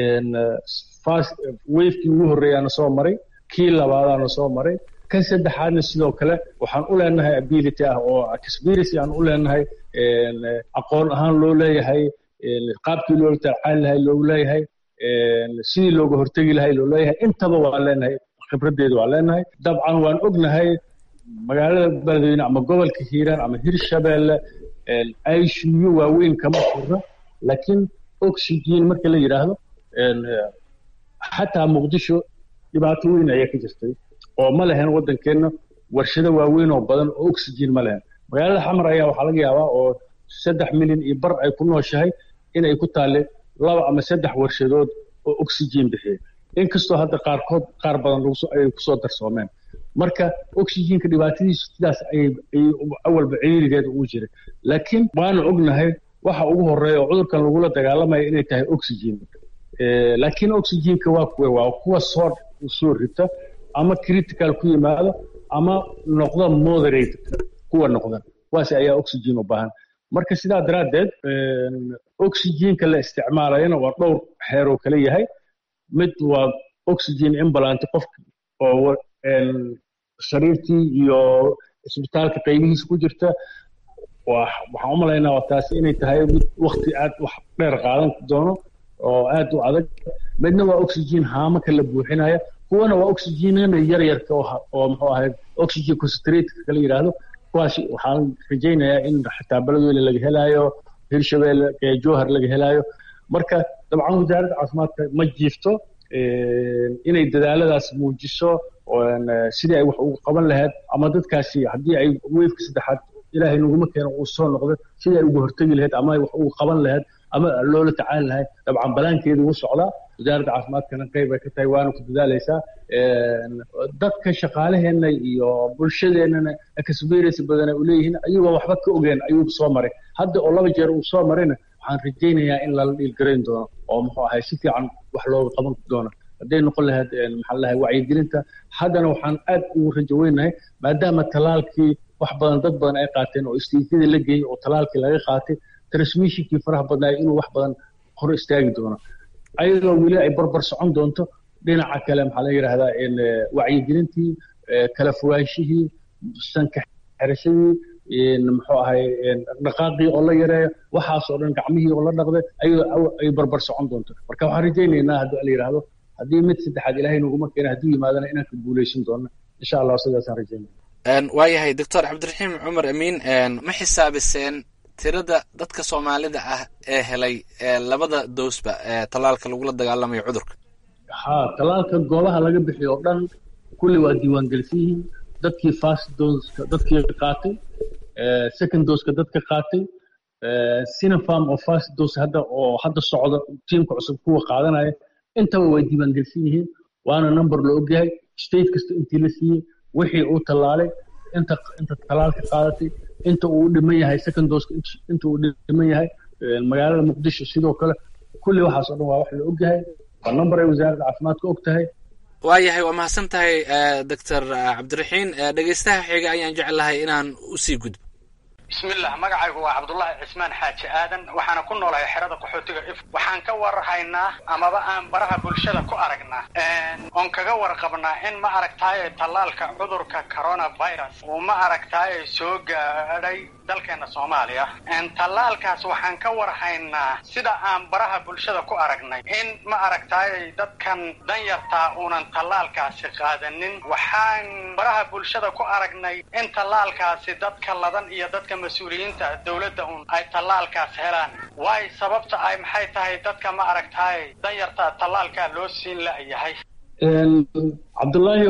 fast wafekii ugu horreeyaana soo maray kii labaadaana soo maray kan saddexaadna sidoo kale waxaan u leenahay ability ah oo experience aan u leenahay aqoon ahaan loo leeyahay qaabkii loola tacaali lahay loogu leeyahay sidii looga hortegi lahay loo leeyahay intaba waan leenahay khibraddeedu waan leenahay dabcan waan ognahay magaalada beledweyne ama gobolka hiiraan ama hirshabeelle icu waaweyn kama furna laakiin oxygen marka la yidhaahdo xataa muqdisho dhibaato weyn ayaa ka jirtay oo ma lehen waddankeenna warshado waaweyn oo badan oo oxygen ma lehen magaalada xamar ayaa waxaa laga yaabaa oo saddex milyan iyo bar ay ku nooshahay inay ku taalle laba ama saddex warshadood oo oxygen bixiya inkastoo hadda qaarkood qaar badan ay kusoo darsoomeen marka oxygenka dhibaatadiisu sidaas ayay awalba ciriirigeeda ugu jiray laakiin waanu ognahay waxa ugu horeeya oo cudurkan lagula dagaalamaya inay tahay oxygen laakiin oxygenka waa kuwe waa kuwa soo soo rita ama critical ku yimaado ama noqda moderate kuwa noqda kuwaas ayaa oxygen u baahan marka sidaa daraaddeed oxygenka la isticmaalayana waa dhowr xeeroo kale yahay mid waa oxygen imbalant qofka oo sariirtii iyo isbitaalka qaybihiisa ku jirta waxaan u malaynaa waa taasi inay tahay mid wakti aad wax dheer qaadan doono oo aad u adag midna waa oxygen haamaka la buuxinaya kuwana waa oxygenada yaryarka oo muxuu ahayd oxygen concentrate kala yidhaahdo kuwaas waxaan rajaynayaa in xataa beledweyne laga helaayo hirshabeelle jowhar laga helaayo marka dabcan wasaaradda caafimaadka ma jiifto inay dadaaladaas muujiso sidii ay wax ugu qaban lahayd ama dadkaasi haddii ay weefka saddexaad ilaahay naguma keeno uu soo noqdo sidii ay uga hortegi lahayd ama ay wax ugu qaban lahayd ama loola tacaali lahayd dabcan balaankeedu wuu socdaa wasaaradda caafimaadkana qayb ay ka tahay waana ku dadaalaysaa dadka shaqaalaheenna iyo bulshadeennana experience badan ay u leeyihiin ayagoo waxba ka ogeen ayuu soo maray hadda oo laba jeer uu soo marayna waxaan rajaynayaa in lala dhiilgarayn doono oo muxuu ahay si fiican wax looga qaban doono hadday noqon lahayd maxaa lahay wacyigelinta haddana waxaan aad ugu rajo weynahay maadaama talaalkii wax badan dad badan ay qaateen oo istiifyada la geeyey oo talaalkii laga qaatay transmissionkii faraha badnaay inuu wax badan hor istaagi doono ayadoo weli ay barbar socon doonto dhinaca kale maxaa la yidhahdaa wacyigelintii kala fogaanshihii sanka xerashadii muxuu ahay dhaqaaqii oo la yareeyo waxaasoo dhan gacmihii oo la dhaqday ayadoo ay barbar socon doonto marka waxaan rajaynaynaa haddii la yidhaahdo haddii mid saddexaad ilaahay naguma keena hadduu yimaadana inaan ka guulaysan doono insha allah sidaasaan rajaynaya waayahay doctor cabdiraxiim cumar amiin ma xisaabiseen tirada dadka soomaalida ah ee helay labada dowsba ee tallaalka lagula dagaalamayo cudurka ha tallaalka goobaha laga bixiyo oo dhan kulli waa diiwaangelsan yihiin dadkii fast doska dadkii qaatay second doska dadka qaatay sinopharm oo first dose hadda oo hadda socda tiimka cusub kuwa qaadanaya intaba way diiwaangelsan yihiin waana number la ogyahay state kasta intii la siiyey wixii uu tallaalay inta inta tallaalka qaadatay inta uu dhiman yahay second dose inta uu dhiman yahay magaalada muqdisho sidoo kale kulli waxaas oo dhan waa wax la ogyahay waa number ay wasaaradda caafimaadka og tahay waayahay waa mahadsan tahay doctor cabdiraxiin dhegeystaha xiga ayaan jeclahay inaan usii gudbo bismillah magacaygu waa cabdullaahi cismaan xaaji aadan waxaana ku noolahay xerada qaxootiga if waxaan ka warhaynaa amaba aan baraha bulshada ku aragnaa oon kaga warqabnaa in ma aragtaaye tallaalka cudurka coronavirus uu ma aragtaaye soo gaadhay dalkeena soomaaliya tallaalkaas waxaan ka warhaynaa sida aan baraha bulshada ku aragnay in ma aragtaaye dadkan danyartaa uunan tallaalkaasi qaadanin waxaan baraha bulshada ku aragnay in tallaalkaasi dadka ladan iyo dadka mas-uuliyiinta dowladda un ay tallaalkaas helaan waayo sababta ay maxay tahay dadka ma aragtaaye danyartaa tallaalkaa loo siin la'yahay cabdullaahi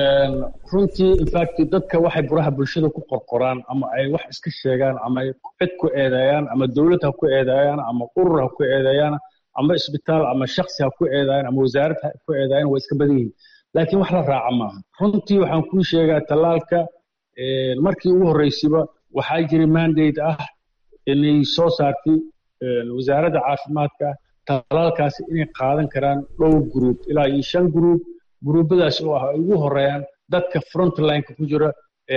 runtii infact dadka waxay buraha bulshada ku qorqoraan ama ay wax iska sheegaan ama ay cid ku eedeeyaan ama dowlad ha ku eedeeyaan ama urur ha ku eedeeyaan ama isbitaal ama shaksi ha ku eedeeyaan ama wasaarad ha ku eedeeyaan waa iska badan yihiin laakiin wax la raaca maaha runtii waxaan kuu sheegaa tallaalka markii ugu horreysiba waxaa jiray mandate ah inay soo saartay wasaaradda caafimaadka tallaalkaasi inay qaadan karaan dhowr group ilaa iyo shan group gruubadaas oo ah ay ugu horeeyaan dadka frontlineka ku jira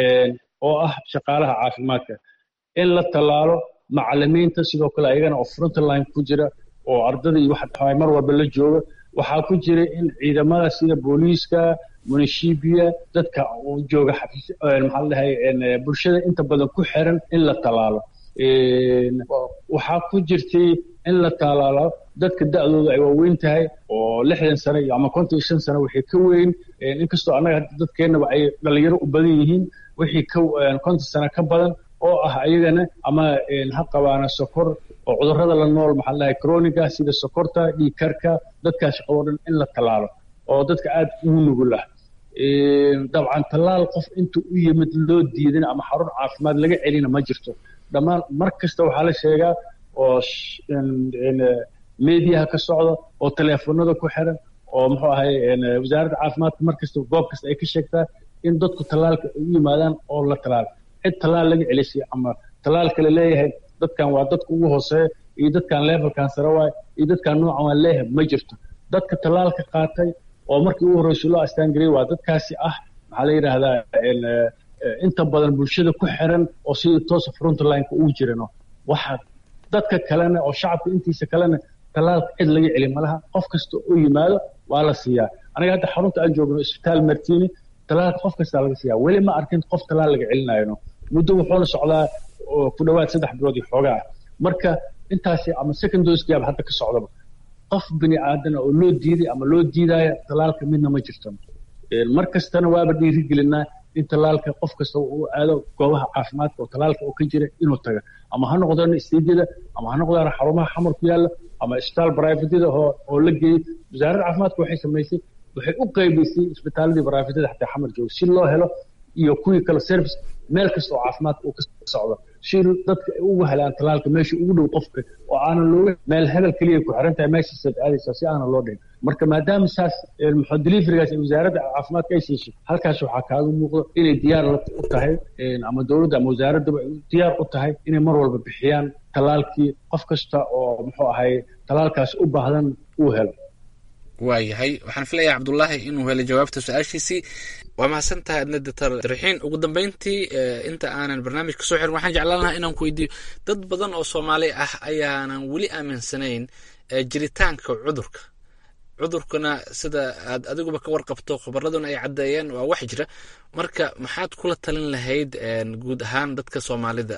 oo ah shaqaalaha caafimaadka in la tallaalo macalimiinta sidoo kale ayagana oo frontline ku jira oo ardada iyo waxa mar walba la jooga waxaa ku jira in ciidamada sida booliiska munishibiya dadka jooga xafiis maxaa ladhahay bulshada inta badan ku xiran in la tallaalo waxaa ku jirtay in la tallaalo dadka da'dooda ay waaweyn tahay oo lixdan sano iyo ama konton iyo shan sano wixii ka weyn inkastoo annaga dadkeennaba ay dhalinyaro u badan yihiin wixii ka konton sano ka badan oo ah ayagana ama ha qabaana sokor oo cudurrada la nool maxaa ladhahay croniga sida sokorta dhiigkarka dadkaas shaqadoo dhan in la tallaalo oo dadka aad ugu nugul ah dabcan tallaal qof intuu u yimid loo diidin ama xarun caafimaad laga celina ma jirto dhammaan mar kasta waxaa la sheegaa oo mediaha ka socda oo teleefonada ku xiran oo muxuu ahay wasaaradda caafimaadka mar kasta goob kasta ay ka sheegtaa in dadku tallaalka ay u yimaadaan oo la tallaal cid tallaal laga celisay ama tallaalka la leeyahay dadkan waa dadka ugu hooseeya iyo dadkan levelkan sare waay iyo dadkan noocan waa leeyahay ma jirto dadka tallaalka qaatay oo markii ugu horreysay loo astaangariyay waa dadkaasi ah maxaa la yidhaahdaa inta badan bulshada ku xiran oo sidii toosa frontlineka ugu jirano waxa dadka kalena oo shacabka intiisa kalena tallaalka cid laga celi malaha qof kasta oo yimaado waa la siiyaa aniga hadda xarunta aan joogno isbitaal martini tallaalka qof kastaa laga siiyaa weli ma arkin qof tallaal laga celinayno muddo wuxuuna socdaa ku dhowaad saddex bilood iyo xoogaa ah marka intaasi ama second dosekiyaaba hadda ka socdaba qof bini aadan oo loo diiday ama loo diidaya tallaalka midna ma jirto mar kastana waaba dhiirigelinaa in tallaalka qof kasta uu aado goobaha caafimaadka oo tallaalka oo ka jira inuu taga ama ha noqdaan istiijyada ama ha noqdaan xarumaha xamar ku yaalla ama isbitaal baraafidyada oo la geeyey wasaaradda caafimaadka waxay samaysay waxay u qaybaysay isbitaaladii baraafidyada xataa xamar jooga si loo helo iyo kuwii kale service meel kasta oo caafimaadka uu ka socdo si dadka ay ugu helaan tallaalka meesha ugu dhow qofka oo aanan looga meel hebel keliya ku xiran tahay meeshaasaad aadaysaa si aanan loo dhihin marka maadaama saas muxuu deliverigaas ay wasaaradda caafimaadka ay siisay halkaas waxaa kaaga muuqdo inay diyaar u tahay ama dowladda ama wasaaraddaba ay diyaar u tahay inay mar walba bixiyaan tallaalkii qof kasta oo muxuu ahay tallaalkaas u baahdan uu helo waayahay waxaan filayaa cabdullaahi inuu helay jawaabta su-aashiisii waa mahadsan tahay adna doctor raxiin ugu dambeyntii inta aanan barnaamijka soo xirin waxaan jeclaan lahaa inaan ku weydiiyo dad badan oo soomaali ah ayaanan weli aaminsanayn jiritaanka cudurka cudurkuna sida aad adiguba ka warqabto khabaraduna ay caddeeyeen waa wax jira marka maxaad kula talin lahayd guud ahaan dadka soomaalida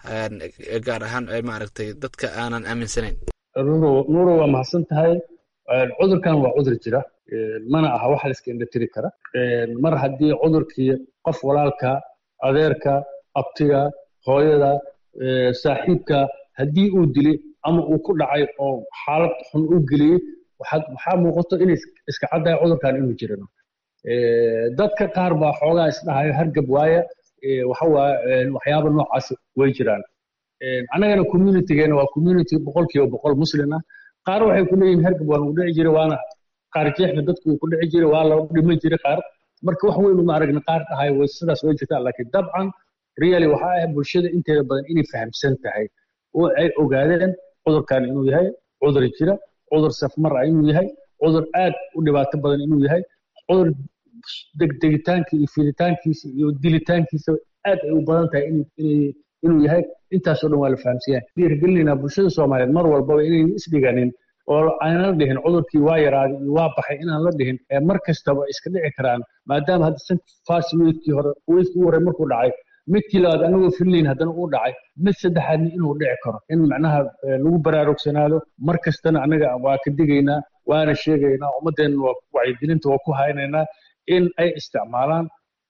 gaar ahaan maaragtay dadka aanan aaminsanayn nuuro waa mahadsan tahay cudurkan waa cudur jira mana aha wax la iska indhatiri kara mar haddii cudurkii qof walaalka adeerka abtiga hooyada saaxiibka haddii uu dilay ama uu ku dhacay oo xaalad xun u geliyey waxaa muuqato inay iska caddahay cudurkan inuu jirano dadka qaar baa xoogaa isdhahayo hargab waaya waxa waaye waxyaaba noocaas way jiraan annagana communitygeena waa community boqolkiiba boqol muslim ah qaar waxay ku leeyihin hergab waan u dhici jiray waana qaar jeexna dadku ku dhici jiray waa la dhiman jiray qaar marka wax weyn uma aragna qaar dhahay way sidaas way jirtaa laakiin dabcan really waxaa ah bulshada inteeda badan inay fahamsan tahay oo ay ogaadeen cudurkan inuu yahay cudur jira cudur safmar ah inuu yahay cudur aad u dhibaato badan inuu yahay cudur degdegitaanka iyo fiditaankiisa iyo dilitaankiisa aad ay u badan tahay inuu yahay intaasoo dhan waa la fahamsiyaa dhiirigelinaynaa bulshada soomaaliyeed mar walbaba inayn isdhiganin oo aanan la dhihin cudurkii waa yaraaday iyo waa baxay inaan la dhihin mar kastaba iska dhici karaan maadaama hadda fast weekii hore weekii u horey markuu dhacay midkii labaad anagoo filnayn haddana uu dhacay mid saddexaadna inuu dhici karo in macnaha lagu baraarugsanaado mar kastana annaga waa ka digaynaa waana sheegaynaa ummaddeenna waa wacyigelinta waa ku haynaynaa in ay isticmaalaan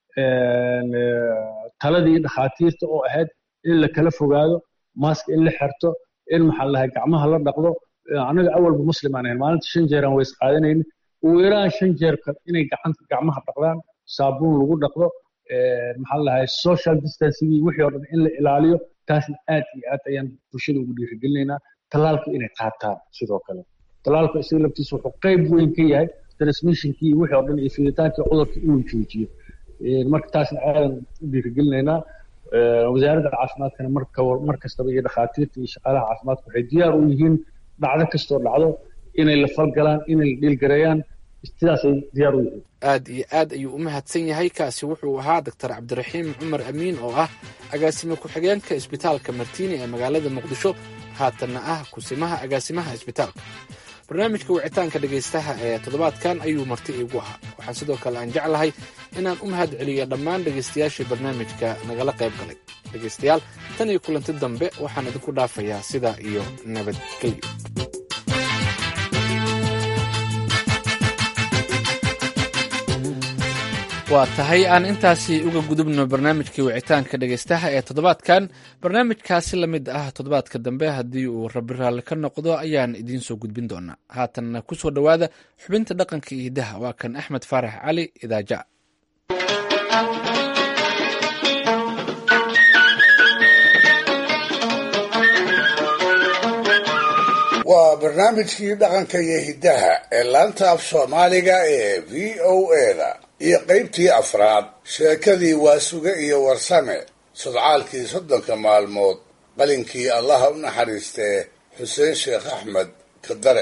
taladii dhakhaatiirta oo ahayd in la kala fogaado mask in la xirto in maxaa lahay gacmaha la dhaqdo annaga awalba muslim aan ahayn maalinta shan jeer aan ways qaadanayni ugu yaraan shan jeer inay gacanta gacmaha dhaqdaan saabuun lagu dhaqdo maxaa lahay social distancing wixii oo dhan in la ilaaliyo taasna aad iyo aad ayaan bulshada ugu dhiirigelinaynaa talaalka inay qaataan sidoo kale talaalka isaga laftiisa wuxuu qayb weyn ka yahay transmissionkii wixii oo dhan iyo fiditaankii cudurka inuu joojiyo marka taasna aadan u dhiirigelinaynaa wasaaradda caafimaadkana marka mar kastaba iyo dhakhaatiirta iyo shaqaalaha caafimaadka waxay diyaar u yihiin dhacdo kastoo dhacdo inay la falgalaan inay la dhiilgareeyaan sidaasay diyaar u yihiin aad iyo aad ayuu u mahadsan yahay kaasi wuxuu ahaa doctor cabdiraxiim cumar amiin oo ah agaasime ku-xigeenka isbitaalka martiini ee magaalada muqdisho haatanna ah kusimaha agaasimaha isbitaalka barnaamijka wicitaanka dhegaystaha ee toddobaadkan ayuu marti iigu ahaa waxaan sidoo kale aan jeclahay inaan u mahad celiyo dhammaan dhegaystayaashii barnaamijka nagala qayb galay dhegaystayaal tan iyo kulanti dambe waxaan idinku dhaafayaa sidaa iyo nabadgelyo waa tahay aan intaasi uga gudubno barnaamijkii wicitaanka dhegaystaha ee toddobaadkan barnaamijkaasi la mid ah toddobaadka dambe haddii uu rabi raalli ka noqdo ayaan idiin soo gudbin doonaa haatanna ku soo dhowaada xubinta dhaqanka iyo hidaha waa kan axmed faarax cali idaaja waa barnaamijkii dhaqanka iyo hiddaha ee laanta af soomaaliga ee v o eda iyo qaybtii afraad sheekadii waasuge iyo warsame sodcaalkii soddonka maalmood qalinkii allaha u naxariistee xuseen sheekh axmed kadare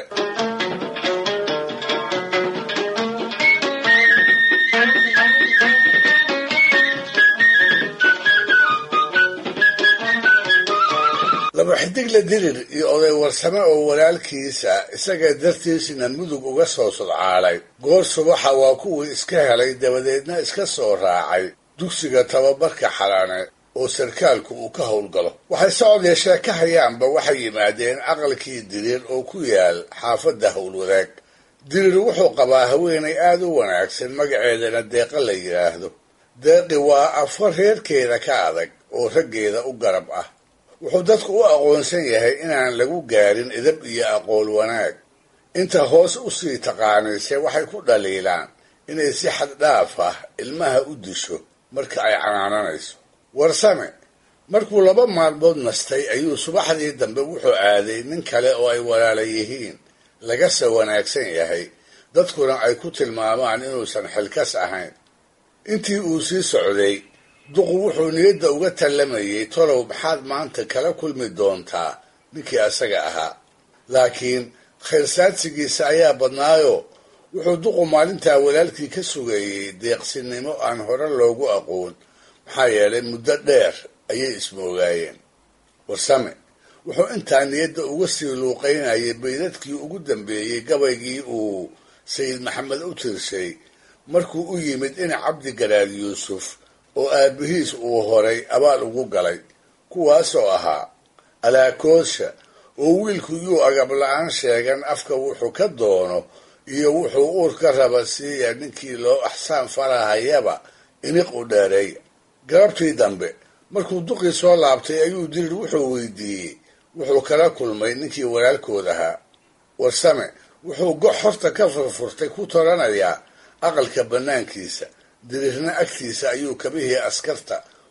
laba xidigle dirir iyo oday warsame oo walaalkiisa isaga dartiisina mudug uga soo sodcaalay goor subaxa waa kuwii iska helay dabadeedna iska soo raacay dugsiga tababarka xalaane oo sarkaalku uu ka howlgalo waxay socod yeeshee ka hayaanba waxay yimaadeen aqalkii diriir oo ku yaal xaafadda howlwadaag diriir wuxuu qabaa haweenay aad u wanaagsan magaceedana deeqa la yidhaahdo deeqi waa afar reerkeeda ka adag oo raggeeda u garab ah wuxuu dadku u aqoonsan yahay inaan lagu gaarin idab iyo aqool wanaag inta hoos u sii taqaanayse waxay ku dhaliilaan inay si xad dhaaf ah ilmaha u disho marka ay canaananayso warsame markuu laba maalmood nastay ayuu subaxdii dambe wuxuu aaday nin kale oo ay walaala yihiin lagase wanaagsan yahay dadkuna ay ku tilmaamaan inuusan xilkas ahayn intii uu sii socday duqu wuxuu niyadda uga tallamayay tolow maxaad maanta kala kulmi doontaa ninkii asaga ahaa laakiin khayrsaadsigiisa ayaa badnaayo wuxuu duqu maalintaa walaalkii ka sugayey deeqsinimo aan hore loogu aqoon maxaa yeelay muddo dheer ayay ismoogaayeen warsame wuxuu intaa niyadda uga sii luuqaynayay baydadkii ugu dambeeyey gabaygii uu sayid maxamed u tirshay markuu u yimid in cabdi garaad yuusuf oo aabihiis uu horay abaal ugu galay kuwaasoo ahaa alaakoosha oo wiilku yuu agab la-aan sheegan afka wuxuu ka doono iyo wuxuu uur ka raba siiya ninkii loo axsaan farahayaba iniq u dheereeya galabtii dambe markuu duqii soo laabtay ayuu dirir wuxuu weydiiyey wuxuu kala kulmay ninkii walaalkood ahaa warsame wuxuu gox horta ka furfurtay ku toranayaa aqalka bannaankiisa dirirna agtiisa ayuu kabihii askarta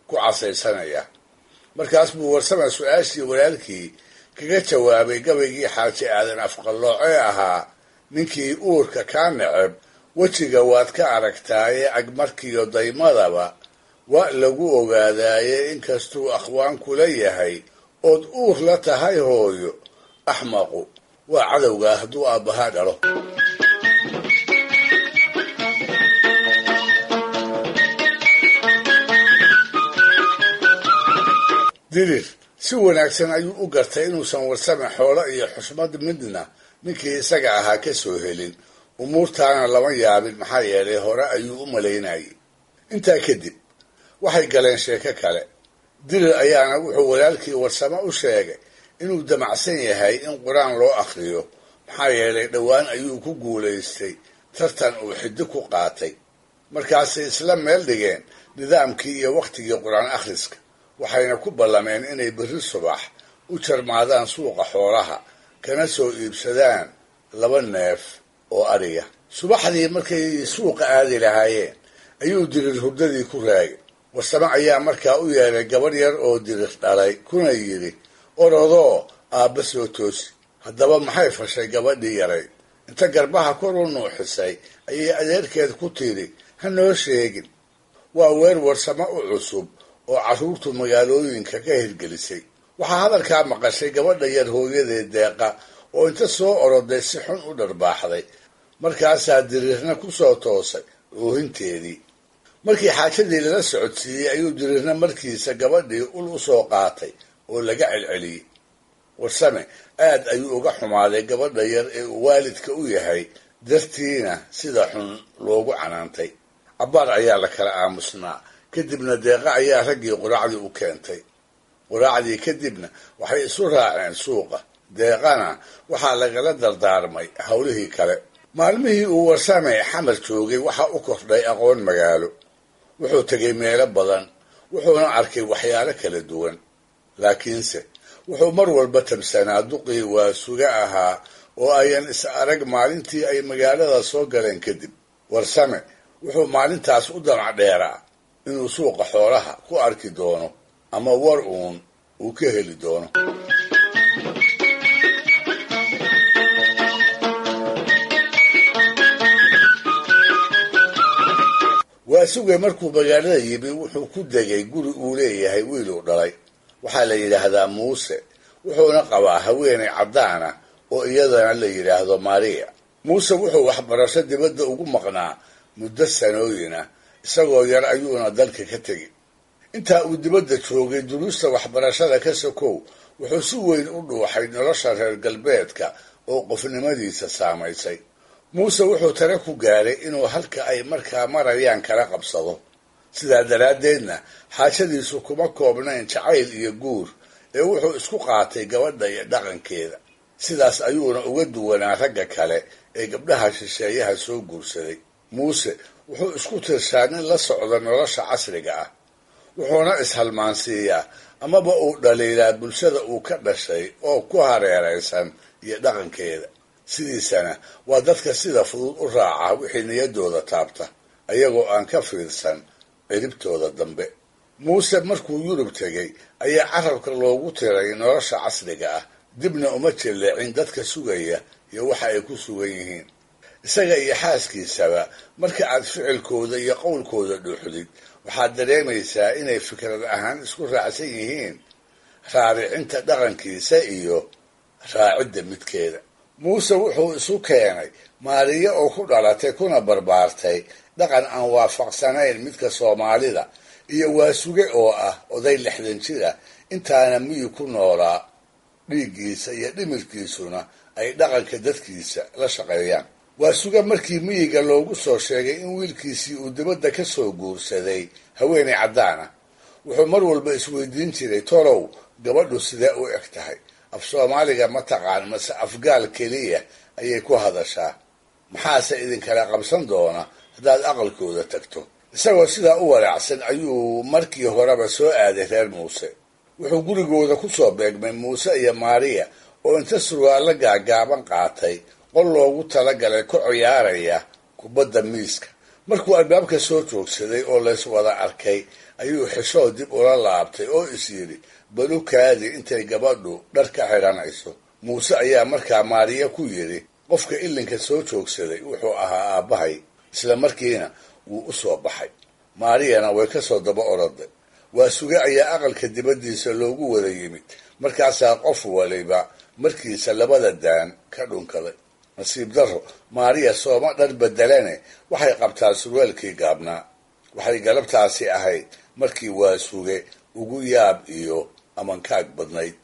ku casaysanaya markaas buu warsame su-aashii walaalkii kaga jawaabay gabaygii xaaji aadan afqallooce ahaa ninkii uurka kaa neceb wejiga waad ka aragtaaye agmarkiyo daymadaba waa lagu ogaadaaye inkastuu akhwaan kula yahay ood uur la tahay hooyo axmaqu waa cadowgaa hadduu aabbahaa dhalo dirir si wanaagsan ayuu u gartay inuusan warsame xoolo iyo xusmad midna ninkii isaga ahaa ka soo helin umuurtaana lama yaabin maxaa yeelay hore ayuu u malaynayay intaa kadib waxay galeen sheeko kale dirir ayaana wuxuu walaalkii warsame u sheegay inuu damacsan yahay in qur-aan loo akhriyo maxaa yeelay dhowaan ayuu ku guulaystay tartan uu xiddi ku qaatay markaasay isla meel dhigeen nidaamkii iyo wakhtigii qur-aan akhriska waxayna ku ballameen inay berri subax u jarmaadaan suuqa xoolaha kana soo iibsadaan laba neef oo adhiga subaxdii markay suuqa aadi lahaayeen ayuu dirir hurdadii ku raagay warsame ayaa markaa u yeelay gabadh yar oo dirir dhalay kuna yidhi orodoo aabba soo toosi haddaba maxay fashay gabadhii yarayd inta garbaha kor u nuuxisay ayay adeerkeed ku tidhi ha noo sheegin waa weer warsame u cusub oo carruurtu magaalooyinka ka hirgelisay waxaa hadalkaa maqashay gabadha yar hooyadeed deeqa oo inta soo oroday si xun u dharbaaxday markaasaa diriirna ku soo toosay oohinteedii markii xaajadii lala socodsiiyey ayuu diriirna markiisa gabadhii ul u soo qaatay oo laga celceliyey warsame aad ayuu uga xumaaday gabadha yar ee uu waalidka u yahay dartiina sida xun loogu canaantay cabbaar ayaa la kala aamusnaa kadibna deeqa ayaa raggii quraacdii u keentay quraacdii kadibna waxay isu raaceen suuqa deeqana waxaa lagala dardaarmay howlihii kale maalmihii uu warsame xamar joogay waxaa u kordhay aqoon magaalo wuxuu tegay meelo badan wuxuuna arkay waxyaalo kala duwan laakiinse wuxuu mar walba tabsanaa duqii waa suga ahaa oo ayan is arag maalintii ay magaalada soo galeen kadib warsame wuxuu maalintaas u damac dheeraa inuu suuqa xoolaha ku arki doono ama war uun uu ka heli doono waa sugay markuu magaalada yimi wuxuu ku degay guri uu leeyahay wiiluu dhalay waxaa la yidhaahdaa muuse wuxuuna qabaa haweenay caddaana oo iyadana la yidhaahdo maria muuse wuxuu waxbarasho dibadda ugu maqnaa muddo sanooyina isagoo yar ayuuna dalka ka tegi intaa uu dibadda joogay duruusta waxbarashada ka sokow wuxuu si weyn u dhuuxay nolosha reer galbeedka oo qofnimadiisa saamaysay muuse wuxuu tare ku gaaray inuu halka ay markaa marayaan kala qabsado sidaa daraaddeedna xaashadiisu kuma koobnayn jacayl iyo guur ee wuxuu isku qaatay gabadha iyo dhaqankeeda sidaas ayuuna uga duwanaa ragga kale ee gabdhaha shisheeyaha soo guursaday muuse wuxuu isku tirshaa nin la socda nolosha casriga ah wuxuuna ishalmaansiiyaa amaba uu dhaliilaa bulshada uu ka dhashay oo ku hareeraysan iyo dhaqankeeda sidiisana waa dadka sida fudud u raaca wixii niyaddooda taabta ayagoo aan ka fiirsan ciribtooda dambe muuse markuu yurub tegay ayaa carabka loogu tiray nolosha casriga ah dibna uma jilleecin dadka sugaya iyo waxa ay ku sugan yihiin isaga iyo xaaskiisaba marka aad ficilkooda iyo qowlkooda dhuuxdid waxaad dareemaysaa inay fikrad ahaan isku raacsan yihiin raaricinta dhaqankiisa iyo raacidda midkeeda muuse wuxuu isu keenay maariyo oo ku dhalatay kuna barbaartay dhaqan aan waafaqsanayn midka soomaalida iyo waasuge oo ah oday lixdan jira intaana miyi ku noolaa dhiiggiisa iyo dhimirkiisuna ay dhaqanka dadkiisa la shaqeeyaan waasuge markii miyiga loogu soo sheegay in wiilkiisii uu dibadda ka soo guursaday haweenay caddaan ah wuxuu mar walba isweydiin jiray tolow gabadhu sidee u eg tahay af soomaaliga ma taqaan mase afgaal keliya ayay ku hadashaa maxaase idinkala qabsan doona haddaad aqalkooda tagto isagoo sidaa u walaacsan ayuu markii horeba soo aaday reer muuse wuxuu gurigooda ku soo beegmay muuse iyo maariya oo inta surwaallo gaagaaban qaatay qol loogu talagalay ku ciyaaraya kubadda miiska markuu albaabka soo joogsaday oo lays wada arkay ayuu xishoo dib ula laabtay oo is yidhi balu kaadi intay gabadhu dhar ka xidhanayso muuse ayaa markaa maariya ku yidhi qofka ilinka soo joogsaday wuxuu ahaa aabbahay isla markiina wuu u soo baxay maariyana way ka soo daba oroday waa suge ayaa aqalka dibaddiisa loogu wada yimid markaasaa qof waliba markiisa labada daan ka dhunkaday nasiib darro maariya sooma dhar bedelane waxay qabtaa surwaalkii gaabnaa waxay galabtaasi ahayd markii waa suge ugu yaab iyo amankaag badnayd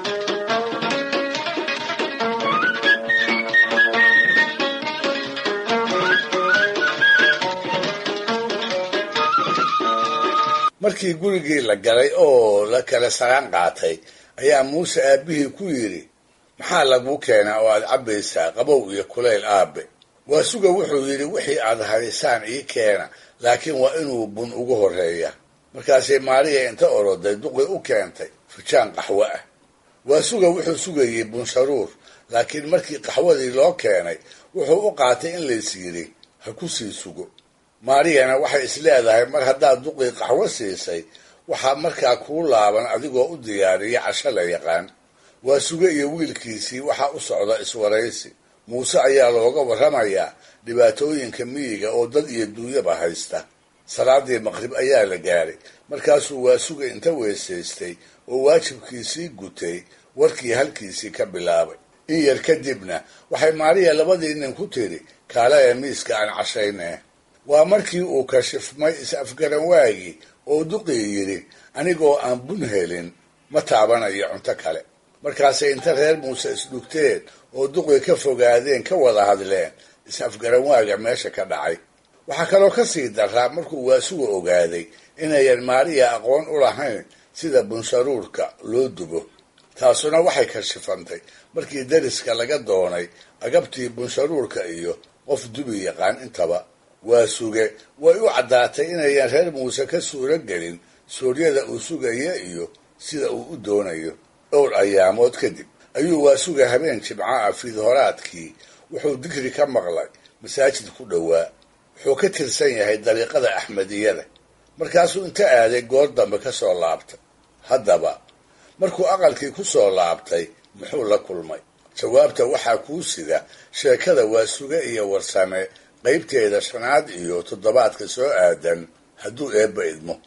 markii gurigii la galay oo la kala saraan qaatay ayaa muuse aabbihii ku yidhi maxaa laguu keenaa oo aad cabbaysaa qabow iyo kulayl aabe waa suga wuxuu yidhi wixii aad haysaan ii keena laakiin waa inuu bun ugu horreeya markaasay maariya inta oroday duqi u keentay fujaan qaxwo ah waa suga wuxuu sugayey bunsharuur laakiin markii qaxwadii loo keenay wuxuu u qaatay in lays yidhi ha ku sii sugo maariyana waxay is leedahay mar haddaad duqii qaxwo siisay waxaa markaa kuu laaban adigoo u diyaariya casho la yaqaan waa suge iyo wiilkiisii waxaa u socda iswaraysi muuse ayaa looga warramayaa dhibaatooyinka miyiga oo dad iyo duunyaba haysta salaadii maqrib ayaa la gaaray markaasuu waa suga inta weesaystay oo waajibkiisii gutay warkii halkiisii ka bilaabay in yar kadibna waxay maariya labadii nin ku tiri kaalaya miiska aan cashaynee waa markii uu kashifmay is-afgaran waagii oo duqii yidhi anigoo aan bun helin ma taabanayo cunto kale markaasay inta reer muuse isdhugteen oo duqii ka fogaadeen ka wada hadleen is-afgaran waaga meesha ka dhacay waxaa kaloo ka sii daraa markuu waasuga ogaaday inayan maariya aqoon u lahayn sida bunsharuurka loo dubo taasuna waxay kashifantay markii dariska laga doonay agabtii bunsharuurka iyo qof dubi yaqaan intaba waa suge way u caddaatay inayan reer muuse ka suuro gelin sooryada uu sugaya iyo sida uu u doonayo dhowr ayaamood kadib ayuu waa suga habeen jimco ah fiidhoraadkii wuxuu digri ka maqlay masaajid ku dhowaa wuxuu ka tirsan yahay dariiqada axmediyada markaasuu inta aaday goor dambe ka soo laabtay haddaba markuu aqalkii ku soo laabtay muxuu la kulmay jawaabta waxaa kuu sida sheekada waa suge iyo warsame qaybteeda shanaad iyo toddobaadka soo aadan hadduu eebba idmo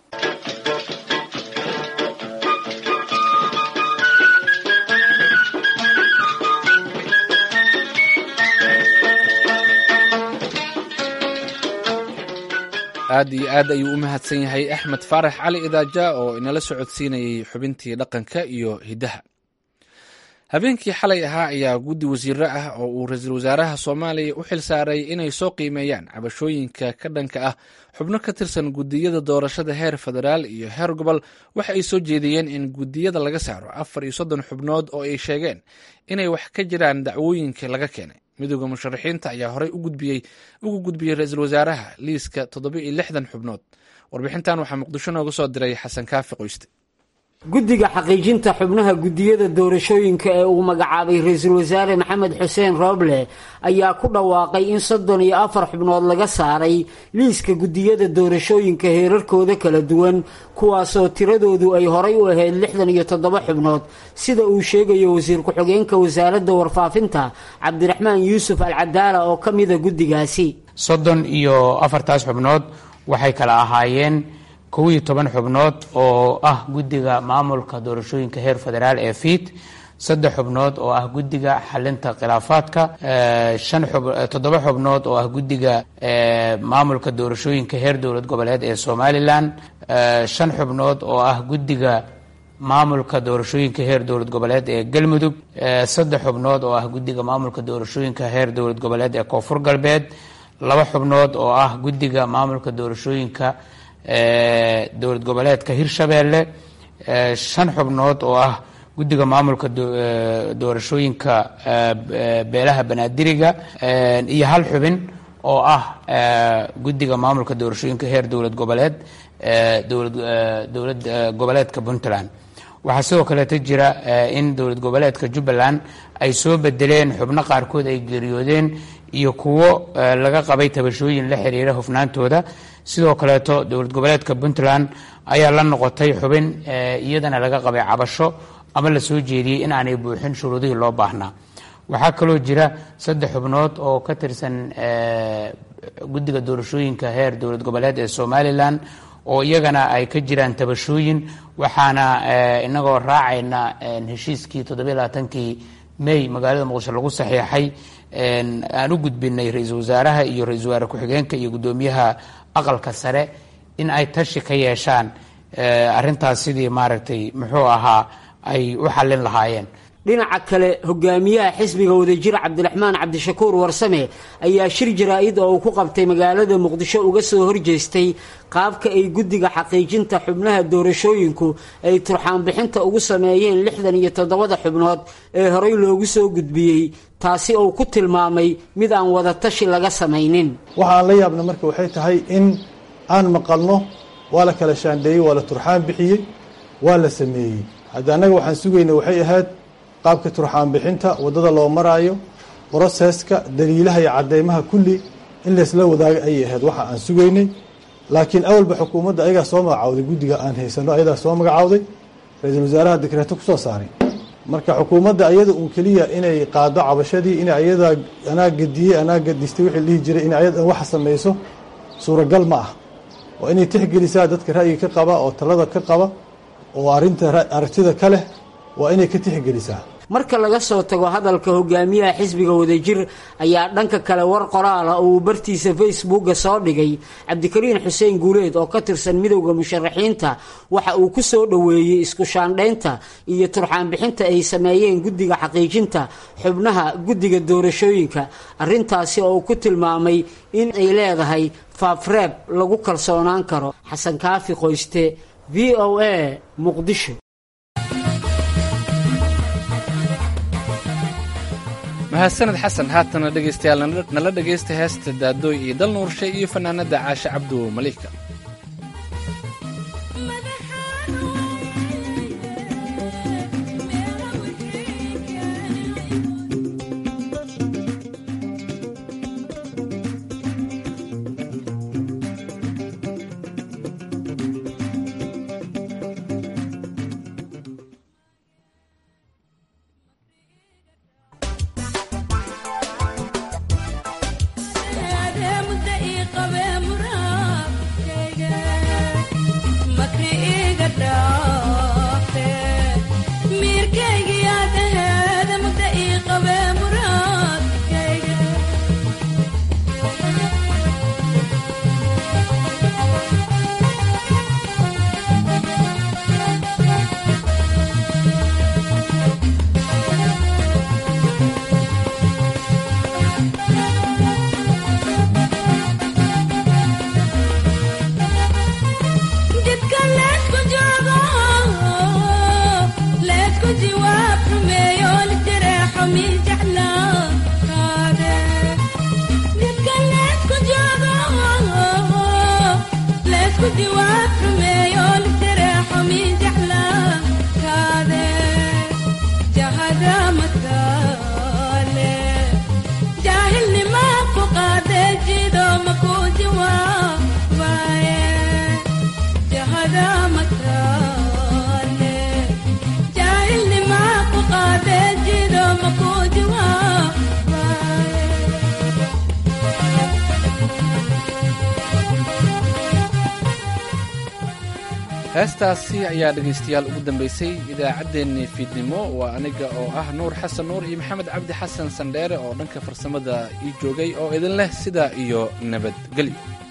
aad iyo aad ayuu u mahadsan yahay axmed faarax cali idaaja oo inala socodsiinayay xubintii dhaqanka iyo hiddaha habeenkii xalay ahaa ayaa guddi wasiiro ah oo uu ra-iisul wasaaraha soomaaliya u xil saaray inay soo qiimeeyaan cabashooyinka ka dhanka ah xubno ka tirsan guddiyada doorashada heer federaal iyo heer gobol waxa ay soo jeediyeen in guddiyada laga saaro afar iyo soddon xubnood oo ay sheegeen inay wax ka jiraan dacwooyinka laga keenay midooda musharaxiinta ayaa horey ugu gudbiyey ra-iisul wasaaraha liiska toddoba iyo lixdan xubnood warbixintan waxaa muqdisho nooga soo diray xasan kaafi qoyste guddiga xaqiijinta xubnaha guddiyada doorashooyinka ee uu magacaabay ra-iisul wasaare maxamed xuseen rooble ayaa ku dhawaaqay in soddon iyo afar xubnood laga saaray liiska guddiyada doorashooyinka heerarkooda kala duwan kuwaasoo tiradoodu ay horay u ahayd lixdan iyo toddoba xubnood sida uu sheegayo wasiir ku-xigeenka wasaaradda warfaafinta cabdiraxmaan yuusuf alcadaala oo ka mida guddigaasi soddon iyo afartaas xubnood waxay kala ahaayeen kow iyo toban xubnood oo ah guddiga maamulka doorashooyinka heer federaal ee fiid saddex xubnood oo ah guddiga xalinta khilaafaadka toddoba xubnood oo ah guddiga maamulka doorashooyinka heer dowlad goboleed ee somalilan shan xubnood oo ah guddiga maamulka doorashooyinka heer dowlad goboleed ee galmudug saddex xubnood oo ah guddiga maamulka doorashooyinka heer dowlad goboleed ee koonfur galbeed laba xubnood oo ah guddiga maamulka doorashooyinka dowlad goboleedka hirshabeelle shan xubnood oo ah guddiga maamulka doorashooyinka beelaha banaadiriga iyo hal xubin oo ah guddiga maamulka doorashooyinka heer dowlad goboleed dowlad goboleedka puntland waxaa sidoo kaleeto jira in dowlad goboleedka jubbaland ay soo bedeleen xubno qaarkood ay geeriyoodeen iyo kuwo laga qabay tabashooyin la xiriira hufnaantooda sidoo kaleeto dowlad goboleedka puntland ayaa la noqotay xubin iyadana laga qabay cabasho ama la soo jeediyey in aanay buuxin shuruudihii loo baahnaa waxaa kaloo jira saddex xubnood oo ka tirsan guddiga doorashooyinka heer dowlad goboleed ee somalilan oo iyagana ay ka jiraan tabashooyin waxaana inagoo raacayna heshiiskii toddobailabaatankii may magaalada muqdisho lagu saxiixay aan u gudbinay ra-iisul wasaaraha iyo ra-isul wasaare ku-xigeenka iyo guddoomiyaha aqalka sare in ay tashi ka yeeshaan arintaas sidii maaragtay muxuu ahaa ay u xallin lahaayeen dhinaca kale hogaamiyaha xisbiga wadajir cabdiraxmaan cabdishakuur warsame ayaa shir jaraa-id oo uu ku qabtay magaalada muqdisho uga soo horjeestay qaabka ay guddiga xaqiijinta xubnaha doorashooyinku ay turxaanbixinta ugu sameeyeen lixdan iyo toddobada xubnood ee horey loogu soo gudbiyey taasi oo ku tilmaamay mid aan wadatashi laga samaynin waxaan la yaabna marka waxay tahay in aan maqalno waa la kala shaandheeyey waa la turxaan bixiyey waa la sameeyey hadda annaga waxaan sugayna waxay ahayd qaabka turxaan bixinta waddada loo maraayo broseska daliilaha iyo cadeymaha kulli in laysla wadaago ayay ahayd waxa aan sugaynay laakiin awalba xukuumadda ayagaa soo magacawday guddiga aan haysano ayadaa soo magacawday ra-iisul wasaaraha dekreeto kusoo saaray marka xukuumadda ayada uun keliya inay qaado cabashadii in ayadaa anaa gadiyey anaa gadistay wixii dhihi jiray in ayada waxa samayso suuragal ma ah waa inay tixgelisaa dadka ra'yiga ka qaba oo talada ka qaba oo arinta aragtida ka leh waa inay ka tixgelisaa marka laga soo tago hadalka hogaamiyaha xisbiga wadajir ayaa dhanka kale war qoraala oo uu bartiisa facebooka soo dhigay cabdikariin xuseen guuleed oo ka tirsan midowda musharaxiinta waxa uu ku soo dhoweeyey isku shaandhaynta iyo turxaanbixinta ay sameeyeen guddiga xaqiijinta xubnaha guddiga doorashooyinka arrintaasi oo uu ku tilmaamay in ay leedahay faafreeb lagu kalsoonaan karo xasan kaafi qoyste v o a muqdisho mahadsaned xasan haatana dhegaystayaal nala dhegaysta heesta daadooy iyo dal nuurshe iyo fanaanada caashe cabdu maliika heestaasi ayaa dhegaystayaal ugu dambaysay idaacaddeenii fiidnimo waa aniga oo ah nuur xasan nuur iyo maxamed cabdi xasan sandheere oo dhanka farsamada ii joogay oo idin leh sidaa iyo nabadgelyo